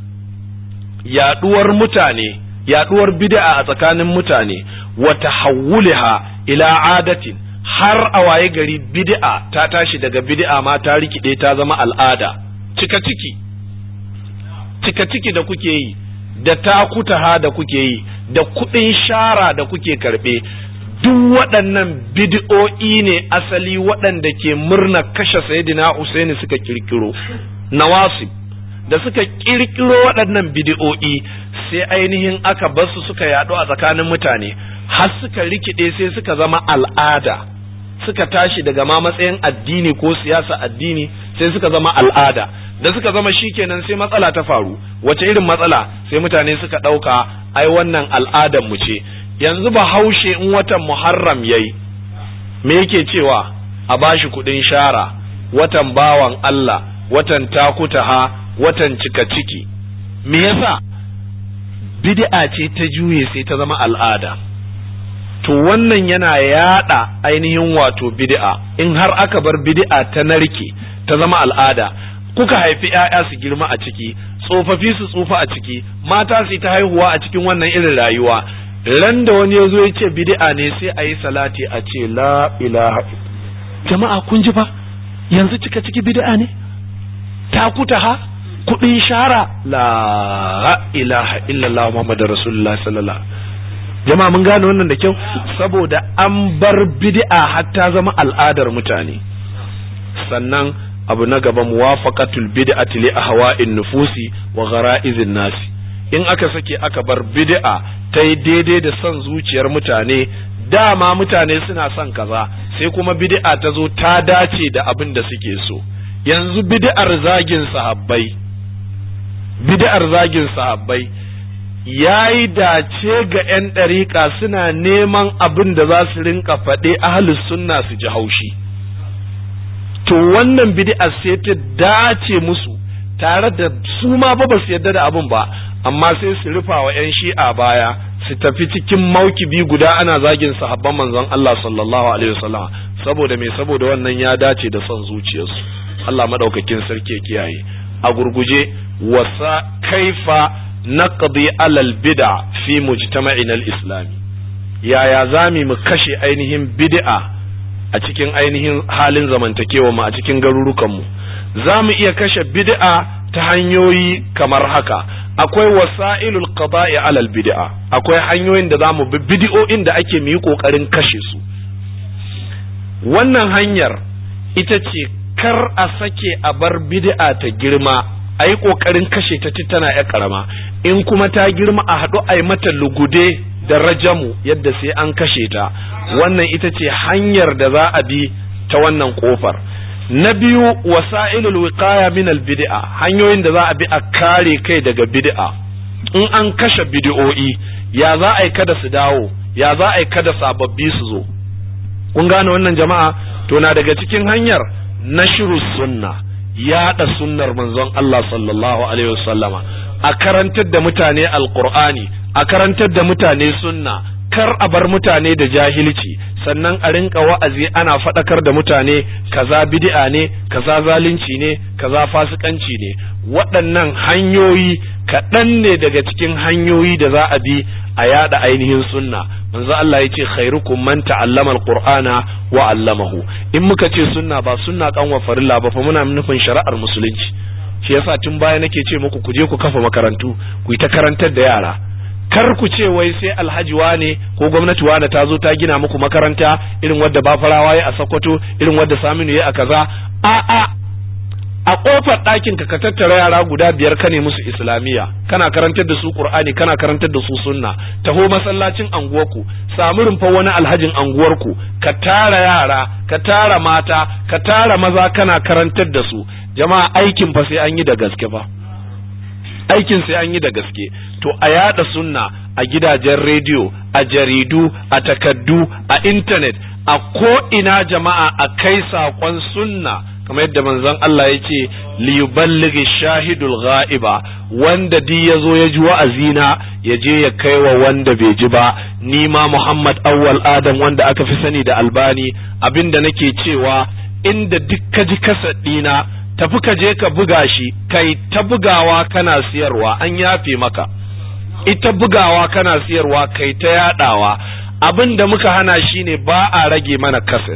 yaduwar mutane yaduwar bid'a a tsakanin mutane wa tahawwulaha ila adatin har a waye gari bid'a ta tashi daga bid'a ma ta rikide ta zama al'ada cika ciki cika ciki da kuke yi da takutaha da kuke yi da kuɗin shara da kuke karɓe duk waɗannan bid'o'i ne asali waɗanda ke murna kashe sayyidina Husaini suka kirkiro nawasib da suka kirkiro waɗannan bid'o'i sai ainihin aka basu suka yaɗu a tsakanin mutane har suka rikide sai suka zama al'ada suka tashi daga ma matsayin addini ko siyasa addini sai suka zama al'ada da suka zama shikenan sai matsala ta faru wace irin matsala sai mutane suka ɗauka ai wannan al'adar mu ce yanzu ba haushe in watan muharram yayi me yake cewa a bashi kuɗin shara watan bawan Allah watan takutaha watan cika ciki me yasa bid'a ce ta juye sai ta zama al'ada to wannan yana yada ainihin wato bid'a in har aka bar bid'a ta narke ta zama al'ada kuka haifi ‘ya'ya su girma a ciki tsofaffi su tsufa a ciki mata su ta haihuwa a cikin wannan irin rayuwa ran da wani ya zo ya ce bid'a ne sai a yi salati a ce la ilaha jama'a kun ji fa yanzu cika ciki bid'a ne ta kuta ha kuɗin shara la ilaha illallah muhammadu rasulullah sallallahu jama'a mun gane wannan da kyau saboda an bar bid'a hatta zama al'adar mutane sannan abu na gaba muwafaqatul bid'ati li ahwa'in nufusi wa ghara'izin nasi in aka sake aka bar bid'a ta yi daidai da son zuciyar mutane dama mutane suna son kaza sai kuma bid'a ta zo ta dace da abin da suke so yanzu bid'ar zagin sahabbai bid'ar zagin sahabbai yayi dace ga 'yan ɗariƙa suna neman abin da za su rinka faɗe ahlus sunna su ji haushi to wannan bid'a sai ta dace musu tare da su ma ba ba su yarda da abin ba amma sai su rufa wa 'yan shi'a baya su tafi cikin maukibi guda ana zagin sahabban manzon Allah sallallahu alaihi wasallam saboda me saboda wannan ya dace da son zuciyarsu Allah madaukakin sarki ya kiyaye a gurguje wasa kaifa naqdi alal bid'a fi mujtama'ina al-islami yaya zami mu kashe ainihin bid'a a cikin ainihin halin zamantakewa mu a cikin garurukanmu za mu iya kashe bid'a ta hanyoyi kamar haka akwai wasa'ilul qada'i alal bid'a akwai hanyoyin da zamu bi bid'o'in da ake yi kokarin kashe su wannan hanyar ita ce kar a sake a bar bid'a ta girma a yi kokarin kashe ta tana ya karama in kuma ta girma a haɗu a yi mata lugude da rajamu yadda sai an kashe ta wannan ita ce hanyar da za a bi ta wannan kofar na biyu wasa'ilul wiqaya min al bid'a hanyoyin da za a bi a kare kai daga bid'a in an kashe bid'o'i ya za a yi kada su dawo ya za a yi kada sababbi su zo kun gane wannan jama'a to na daga cikin hanyar nashru sunna yaɗa sunnar manzon Allah sallallahu alaihi wasallama a karantar da mutane alqur'ani a karantar da mutane sunna kar a bar mutane da jahilci sannan a rinka wa'azi ana faɗakar da mutane kaza bid'a ne kaza zalunci ne kaza fasikanci ne waɗannan hanyoyi kaɗan ne daga cikin hanyoyi da za a bi a yada ainihin sunna manzo Allah ya ce khairukum man ta'allama alqur'ana wa 'allamahu in muka ce sunna ba sunna kan wa farilla ba fa muna nufin shari'ar musulunci shi yasa tun baya nake ce muku ku je ku kafa makarantu ku yi ta karantar da yara kar ku ce wai sai alhaji wane ko gwamnati wane ta zo ta gina muku makaranta irin wadda bafarawa ya a Sokoto irin wadda Saminu ya a kaza a a a kofar ɗakin ka ka tattara yara guda biyar ka ne musu islamiyya kana karantar da su qur'ani kana karantar da su sunna taho masallacin anguwarku samu rumfa wani alhajin anguwarku ka tara yara ka tara mata ka tara maza kana karantar da su jama'a aikin fa sai an yi da gaske fa aikin sai an yi da gaske to a yada sunna a gidajen rediyo a jaridu a takaddu a intanet a ko ina jama'a a kai saƙon sunna kamar yadda manzon Allah ya ce liyuballighi shahidul ghaiba wanda di ya zo ya ji wa'azina ya je ya kai wa wanda bai ji ba ni ma Muhammad awwal Adam wanda aka fi sani da Albani abinda nake cewa inda duk ka ji kasadina tafi ka je ka buga shi kai ta bugawa kana siyarwa an yafe maka ita bugawa kana siyarwa kai ta yadawa abin da muka hana shine ba a rage mana kaset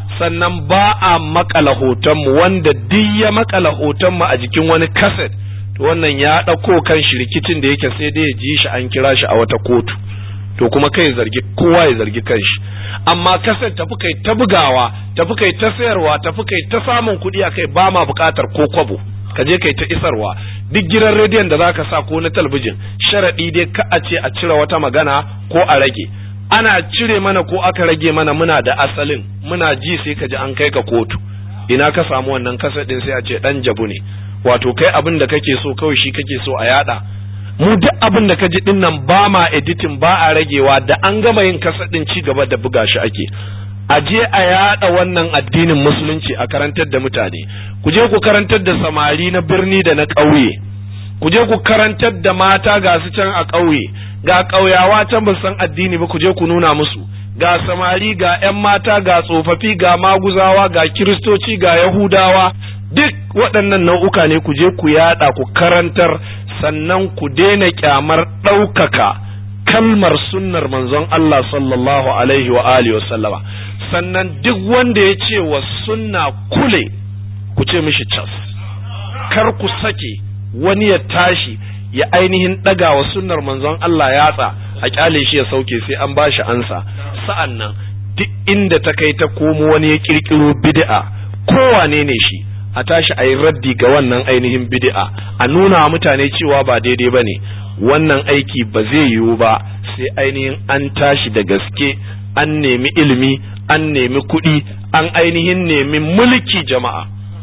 sannan ba a makala hotonmu wanda duk ya makala hotonmu a jikin wani kaset to wannan ya ɗauko kan shi rikicin da yake sai dai ya ji shi an kira shi a wata kotu to kuma kai zargi kowa ya zargi kanshi amma kasar tafi kai ta bugawa tafi kai ta sayarwa tafi kai ta samun kuɗi a kai ba ma buƙatar ko kwabo ka je kai ta isarwa duk gidan rediyon da zaka sa ko na talabijin sharaɗi dai ka a ce a cire wata magana ko a rage ana cire mana ko aka rage mana muna da asalin muna ji sai ka ji an kai ka kotu ina ka samu wannan kasar din sai a ce dan jabu ne wato kai abin da kake so kawai shi kake so a yada mu duk abin da ka ji din nan ba ma editing ba a ragewa da an gama yin kasar din ci gaba da buga shi ake a je a yada wannan addinin musulunci a karantar da mutane ku je ku karantar da samari na birni da na ƙauye ku je ku karantar da mata ga su can a ƙauye ga ƙauyawa can ba san addini ba ku je ku nuna musu ga samari ga 'yan mata ga tsofaffi ga maguzawa ga kiristoci ga yahudawa duk waɗannan nau'uka ne ku je ku yada ku karantar sannan ku daina kyamar ɗaukaka kalmar sunnar manzon Allah sallallahu alaihi wa alihi wa sallama sannan duk wanda ya ce wa sunna kule ku ce mishi cas kar ku sake wani ya tashi ya ainihin ɗaga wa sunnar manzon Allah yatsa a kyale shi ya sauke sai an bashi ansa sa'an nan duk inda ta kai ta komo wani ya kirkiro bid'a kowane ne shi a tashi a yi raddi ga wannan ainihin bid'a a nuna mutane cewa ba daidai ba ne wannan aiki ba zai yiwu ba sai ainihin an tashi da gaske an nemi ilimi an nemi kuɗi an ainihin nemi mulki jama'a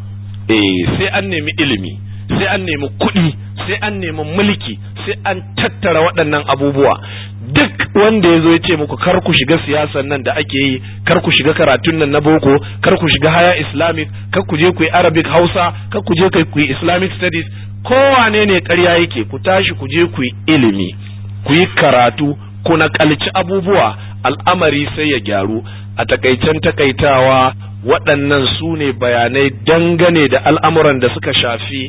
eh sai an nemi ilimi sai an nemi kuɗi sai an nemi mulki sai an tattara waɗannan abubuwa duk wanda ya zo ya ce muku kar ku shiga siyasan nan da ake yi kar ku shiga karatun nan na boko kar ku shiga haya islamic kar ku je ku yi arabic hausa kar ku je ku yi islamic studies kowane ne ƙarya yake ku tashi ku je ku yi ilimi ku yi karatu ku naƙalci abubuwa al'amari sai ya gyaru a takaicen takaitawa waɗannan su ne bayanai dangane da al'amuran da suka shafi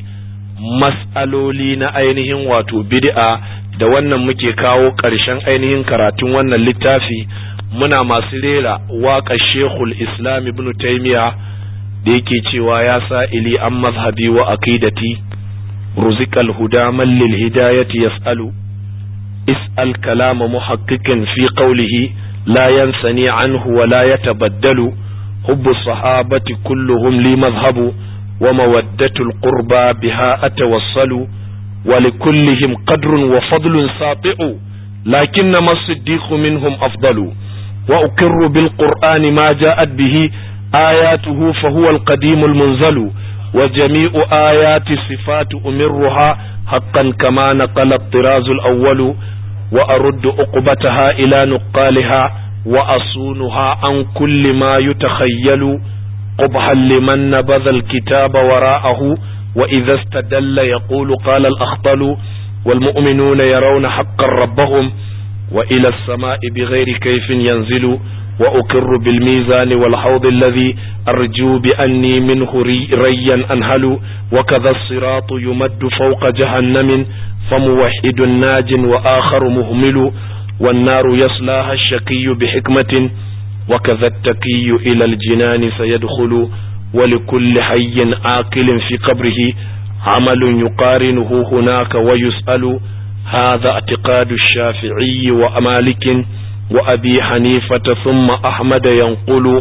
mas'aloli na ainihin wato bid'a da wannan muke kawo ƙarshen ainihin karatun wannan littafi muna masu rera waƙa shekul islam ibn taimiya da yake cewa ya sa ili an mazhabi wa aqidati ruzikal huda man lil hidayati yas'alu is'al kalama muhaqqiqin fi qawlihi la yansani anhu wa la yatabaddalu hubbu sahabati kulluhum li madhhabu ومودة القربى بها أتوصل ولكلهم قدر وفضل ساطع لكنما الصديق منهم أفضل وأقر بالقرآن ما جاءت به آياته فهو القديم المنزل وجميع آيات الصفات أمرها حقا كما نقل الطراز الأول وأرد أقبتها إلى نقالها وأصونها عن كل ما يتخيل قبحا لمن نبذ الكتاب وراءه وإذا استدل يقول قال الأخطل والمؤمنون يرون حقا ربهم وإلى السماء بغير كيف ينزل وأكر بالميزان والحوض الذي أرجو بأني منه ري ريا أنهل وكذا الصراط يمد فوق جهنم فموحد ناج وآخر مهمل والنار يصلاها الشقي بحكمة وكذا التقي إلى الجنان سيدخل ولكل حي عاقل في قبره عمل يقارنه هناك ويسأل هذا اعتقاد الشافعي ومالك وأبي حنيفة ثم أحمد ينقل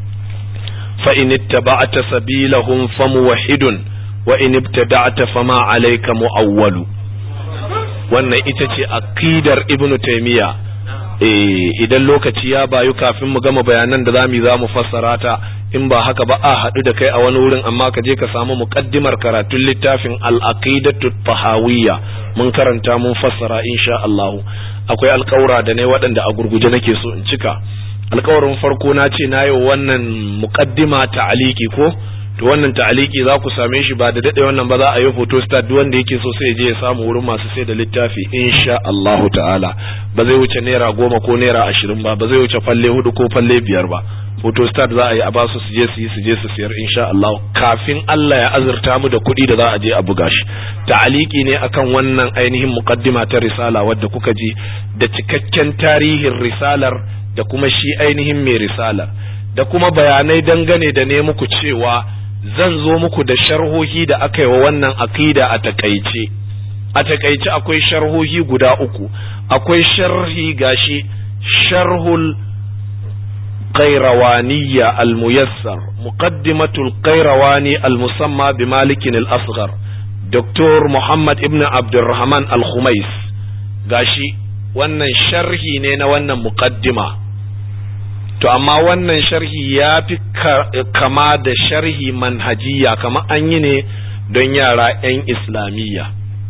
فإن اتبعت سبيلهم فموحد وإن ابتدعت فما عليك مؤول wannan ita ce aqidar ibnu taymiya idan lokaci ya bayu kafin mu gama bayanan da zamu za mu fassara ta in ba haka ba a haɗu da kai a wani wurin amma ka je ka samu muqaddimar karatun littafin al-aqidatu tahawiyya mun karanta mun fassara insha Allah akwai alƙawura da ne waɗanda a gurguje nake so in cika alƙawarin farko na ce na yi wannan muqaddima ta'aliki ko to wannan ta'aliki za ku same shi ba da dade wannan ba za a yi photo stat duk wanda yake so sai je ya samu wurin masu sai da littafi insha Allah ta'ala ba zai wuce naira goma ko naira ashirin ba ba zai wuce falle hudu ko falle biyar ba photo stat za a yi a ba su je su yi su je su siyar insha Allah kafin Allah ya azurta mu da kuɗi da za a je a buga shi ta'aliki ne akan wannan ainihin muqaddima ta risala wadda kuka ji da cikakken tarihin risalar da kuma shi ainihin mai risalar da kuma bayanai dangane da ne muku cewa zan zo muku da sharhohi da aka yi wa wannan aqida a takaice a takaice akwai sharhohi guda uku akwai sharhi gashi sharhul قيروانية الميسر مقدمة القيرواني المسمى بمالك الأصغر دكتور محمد ابن عبد الرحمن الخميس gashi wannan sharhi ne na wannan muqaddima to amma wannan sharhi ya fi kama da sharhi manhajiya kama an yi ne don yara 'yan islamiyya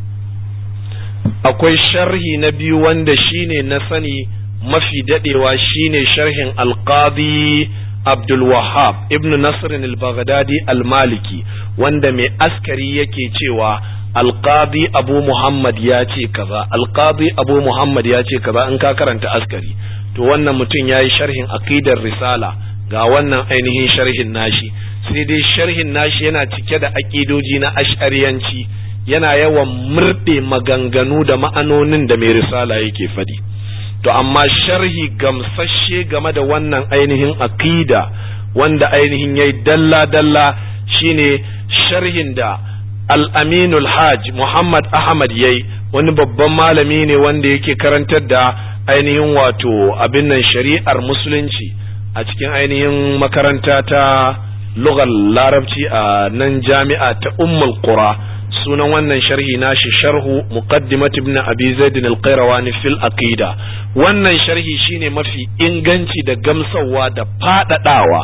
akwai sharhi na biyu wanda shine na sani mafi dadewa shine sharhin alqadi Abdul Wahhab ibn Nasr al-Baghdadi al-Maliki wanda mai askari yake cewa alqadi Abu Muhammad ya ce kaza alqadi Abu Muhammad ya ce kaza in ka karanta askari to wannan mutum yayi sharhin aqidar risala ga wannan ainihin sharhin nashi sai dai sharhin nashi yana cike da aqidoji na ash'ariyanci yana yawan murɗe maganganu da ma'anonin da mai risala yake faɗi. to amma sharhi gamsashe game da wannan ainihin aqida wanda ainihin yayi dalla dalla shine sharhin da al-aminul hajj muhammad ahmad yayi wani babban malami ne wanda yake karantar da ainihin wato abin nan shari'ar musulunci a cikin ainihin makaranta ta lugar larabci a nan jami'a ta ummul qura sunan wannan sharhi nashi sharhu muqaddimat ibn abi zaid al-qayrawani fil aqida wannan sharhi shine mafi inganci da gamsawa da fadadawa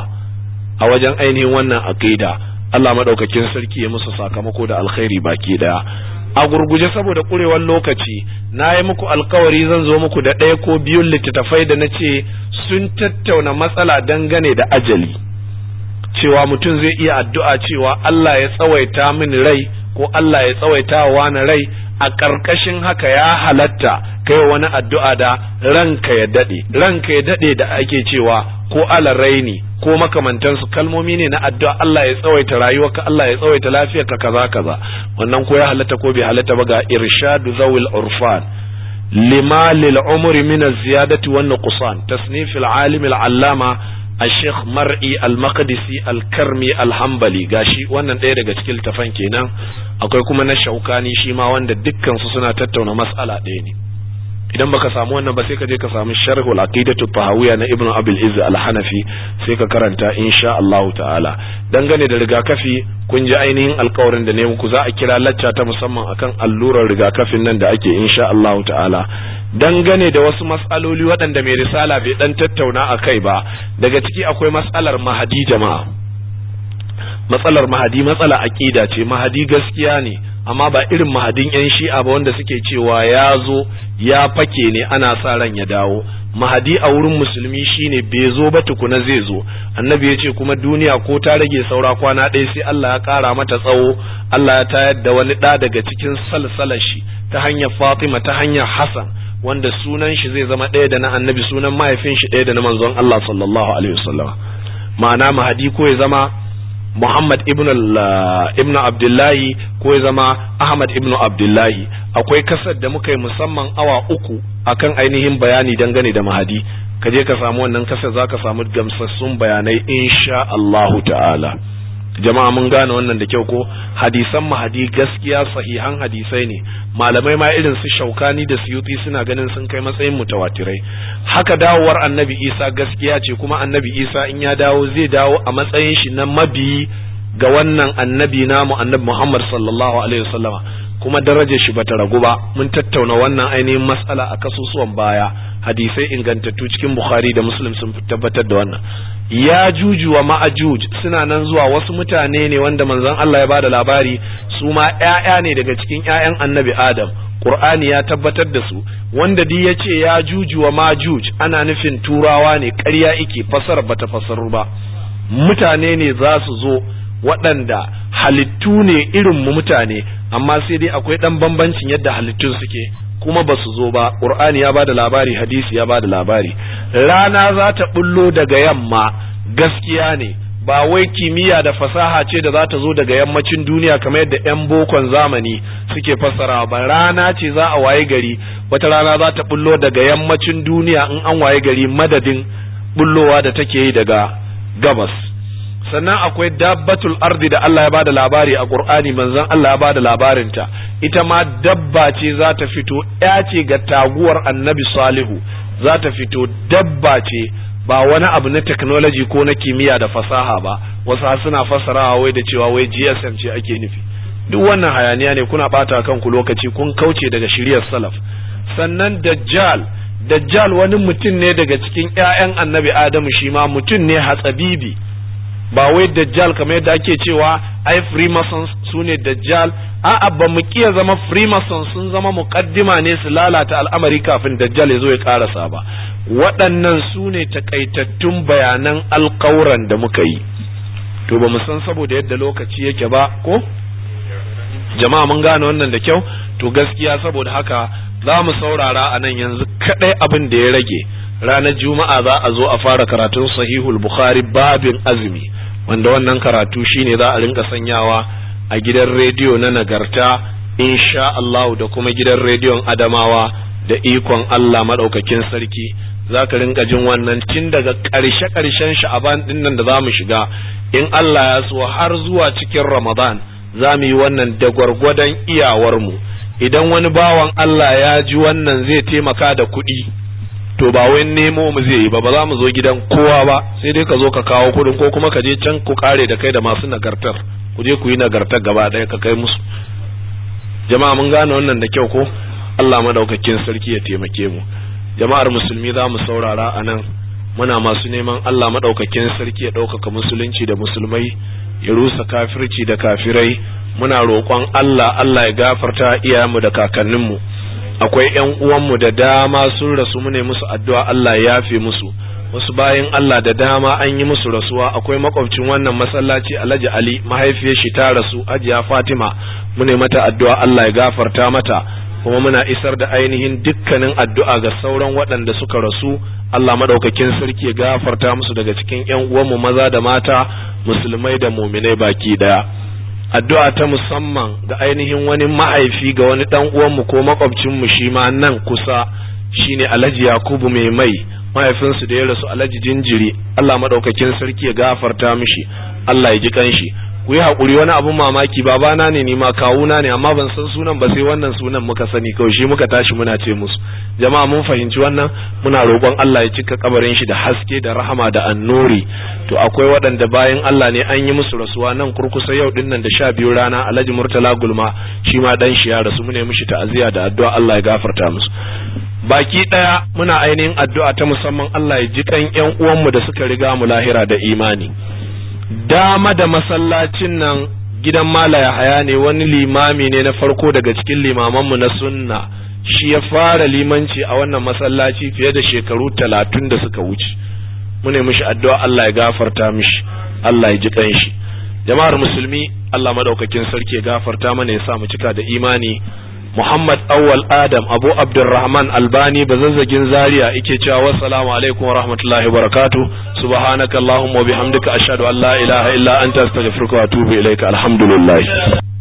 a wajen ainihin wannan aqida Allah madaukakin sarki ya musu sakamako da alkhairi baki daya a gurguje saboda kurewar lokaci na yi muku alkawari zan zo muku da ɗaya ko biyun littattafai da na ce sun tattauna matsala dangane da ajali cewa mutum zai iya addu'a cewa Allah ya tsawaita min rai ko Allah ya tsawaita wa wani rai a ƙarƙashin haka ya halatta kai wani addu'a da ranka ya daɗe ranka ya daɗe da ake cewa ko alaraini ko makamantansu kalmomi ne na addu'a Allah ya tsawaita rayuwarka Allah ya tsawaita lafiyarka kaza kaza wannan ko ya halatta ko bai halatta ba ga irshadu zawil urfan lima lil umri min az-ziyadati wan nuqsan tasnif al-alim al-allama الشيخ مرئي المقدسي الكرمي الحنبلي gashi wannan ɗaya daga cikin tafan kenan akwai kuma na shaukani shi ma wanda dukkan su suna tattauna mas'ala ɗaya ne idan baka samu wannan ba sai ka je ka samu sharhul aqidatu tahawiyya na ibnu abil izz al-hanafi sai ka karanta insha Allah ta'ala dangane da rigakafi kun ji ainihin alkawarin da ne muku za a kira lacca ta musamman akan allurar rigakafin nan da ake insha Allah ta'ala dangane da wasu matsaloli waɗanda mai risala bai dan tattauna a kai ba daga ciki akwai matsalar mahadi jama'a matsalar mahadi matsala aqida ce mahadi gaskiya ne amma ba irin mahadin yan shi'a ba wanda suke cewa ya zo ya fake ne ana sa ran ya dawo mahadi a wurin musulmi shine bai zo ba tukuna zai zo annabi ya ce kuma duniya ko ta rage saura kwana ɗaya sai Allah ya ƙara mata tsawo Allah ya tayar da wani ɗa daga cikin salsalashi ta hanyar Fatima ta hanyar Hassan wanda sunan shi zai zama ɗaya da na annabi sunan mahaifin shi ɗaya da na manzon Allah sallallahu alaihi wasallam ma'ana mahadi ko ya zama Muhammad ibn ibn Abdullahi ko ya zama Ahmad ibn Abdullahi akwai kasar da muka yi musamman awa uku akan ainihin bayani dangane da mahadi ka je ka samu wannan kasar za ka samu gamsassun bayanai insha Allahu ta'ala jama'a mun gane wannan da kyau ko hadisan mahadi gaskiya sahihan hadisai ne malamai ma irin su shaukani da suyuti suna ganin sun kai matsayin mutawatirai haka dawowar annabi isa gaskiya ce kuma annabi isa in ya dawo zai dawo a matsayin shi na mabiyi ga wannan annabi namu annabi muhammad sallallahu alaihi wasallama kuma darajar shi bata ragu ba mun tattauna wannan ainihin matsala a kasusuwan baya hadisai ingantattu cikin bukhari da muslim sun tabbatar da wannan ya juju wa ma'ajuj suna nan zuwa wasu mutane ne wanda manzon Allah ya bada labari su ma ƴaƴa ne daga cikin ƴaƴan annabi adam Qur'ani ya tabbatar da su wanda duk yace ya juju wa majuj ana nufin turawa ne ƙarya ike fasar bata fasaru ba mutane ne za su zo waɗanda halittu ne irin mu mutane amma sai dai akwai ɗan bambancin yadda halittun suke kuma ba su zo ba ƙur'ani ya bada labari hadisi ya bada labari rana za ta bullo daga yamma gaskiya ne ba wai kimiyya da fasaha ce da za ta zo daga yammacin duniya kamar yadda 'yan bokon zamani suke fassara ba rana ce za a waye gari wata rana za ta bullo daga yammacin duniya in an waye gari madadin bullowa da take yi daga gabas sannan akwai dabbatul ardi da Allah ya bada labari a Qur'ani manzon Allah ya bada labarinta ita ma dabba ce za ta fito ya ce ga taguwar annabi salihu za ta fito dabba ce ba wani abu na technology ko na kimiyya da fasaha ba wasu suna fassarawa wai da cewa wai GSM ce ake nufi duk wannan hayaniya ne kuna bata kanku lokaci kun kauce daga shiriyar salaf sannan dajjal dajjal wani mutum ne daga cikin ƴaƴan annabi adamu shi ma mutum ne hatsabibi ba wai dajjal kamar yadda ake cewa ai freemasons su ne dajjal a'a ba mu kiya zama freemasons sun zama muqaddima ne su lalata al'amari kafin dajjal ya zo ya karasa ba waɗannan su ne takaitattun bayanan alƙawuran da muka yi to ba mu san saboda yadda lokaci yake ba ko jama'a mun gane wannan da kyau to gaskiya saboda haka za mu saurara a nan yanzu kaɗai abin da ya rage ranar juma'a za a zo a fara karatun sahihul bukhari babin azumi wanda wannan karatu shine za a rinka sanyawa a gidan rediyo na nagarta insha Allah da kuma gidan rediyon adamawa da ikon Allah madaukakin sarki za ka rinka jin wannan tun daga ƙarshe ƙarshen sha'aban din nan da za mu shiga in Allah ya so har zuwa cikin ramadan za mu yi wannan da gwargwadon iyawarmu idan wani bawan Allah ya ji wannan zai taimaka da kuɗi to ba wai nemo mu zai yi ba ba za mu zo gidan kowa ba sai dai ka zo ka kawo kuɗin ko kuma ka je can ku kare da kai da masu nagartar ku je ku yi nagartar gaba ɗaya ka kai musu jama'a mun gane wannan da kyau ko Allah madaukakin sarki ya taimake mu jama'ar musulmi za mu saurara a nan muna masu neman Allah madaukakin sarki ya ɗaukaka musulunci da musulmai ya rusa kafirci da kafirai muna roƙon Allah Allah ya gafarta iyayenmu da kakanninmu akwai ƴan uwanmu da dama sun rasu mu ne musu addu'a Allah ya yafe musu wasu bayan Allah da dama an yi musu rasuwa akwai makwabcin wannan masallaci Alhaji Ali mahaifiyar shi ta rasu Hajiya Fatima mu ne mata addu'a Allah ya gafarta mata kuma muna isar da ainihin dukkanin addu'a ga sauran waɗanda suka rasu Allah madaukakin sarki ya gafarta musu daga cikin ƴan uwanmu maza da mata musulmai da muminai baki daya addu'a ta musamman ga ainihin wani mahaifi ga wani dan uwanmu ko makwabcinmu shi ma nan kusa shine Alhaji Yakubu mai mai mahaifinsu da ya rasu Alhaji Jinjiri Allah madaukakin sarki ya gafarta mishi Allah ya ji kanshi ku yi haƙuri wani abun mamaki babana ne ni ma kawuna ne amma ban san sunan ba sai wannan sunan muka sani kawai shi muka tashi muna ce musu jama'a mun fahimci wannan muna roƙon Allah ya cika kabarin shi da haske da rahama da annuri to akwai waɗanda bayan Allah ne an yi musu rasuwa nan kurkusa yau din nan da sha biyu rana Alhaji Murtala Gulma shi ma dan shi ya rasu mune mishi ta'aziyya da addu'a Allah ya gafarta musu baki ɗaya muna ainihin addu'a ta musamman Allah ya ji kan ƴan uwanmu da suka riga mu lahira da imani dama da masallacin nan gidan malaya haya ne wani limami ne na farko daga cikin limamanmu na sunna shi ya fara limanci a wannan masallaci fiye da shekaru talatin da suka wuce mune mishi addu'a Allah ya gafarta mishi Allah ya ji kanshi jama'ar musulmi Allah madaukakin sarki ya gafarta mana ya sa mu cika da imani Muhammad Awwal Adam Abu Abdurrahman Albani bazazzagin Zaria yake cewa wassalamu alaikum wa rahmatullahi wa barakatuh subhanaka allahumma wa bihamdika ashhadu an la ilaha illa anta astaghfiruka wa atubu ilaika alhamdulillah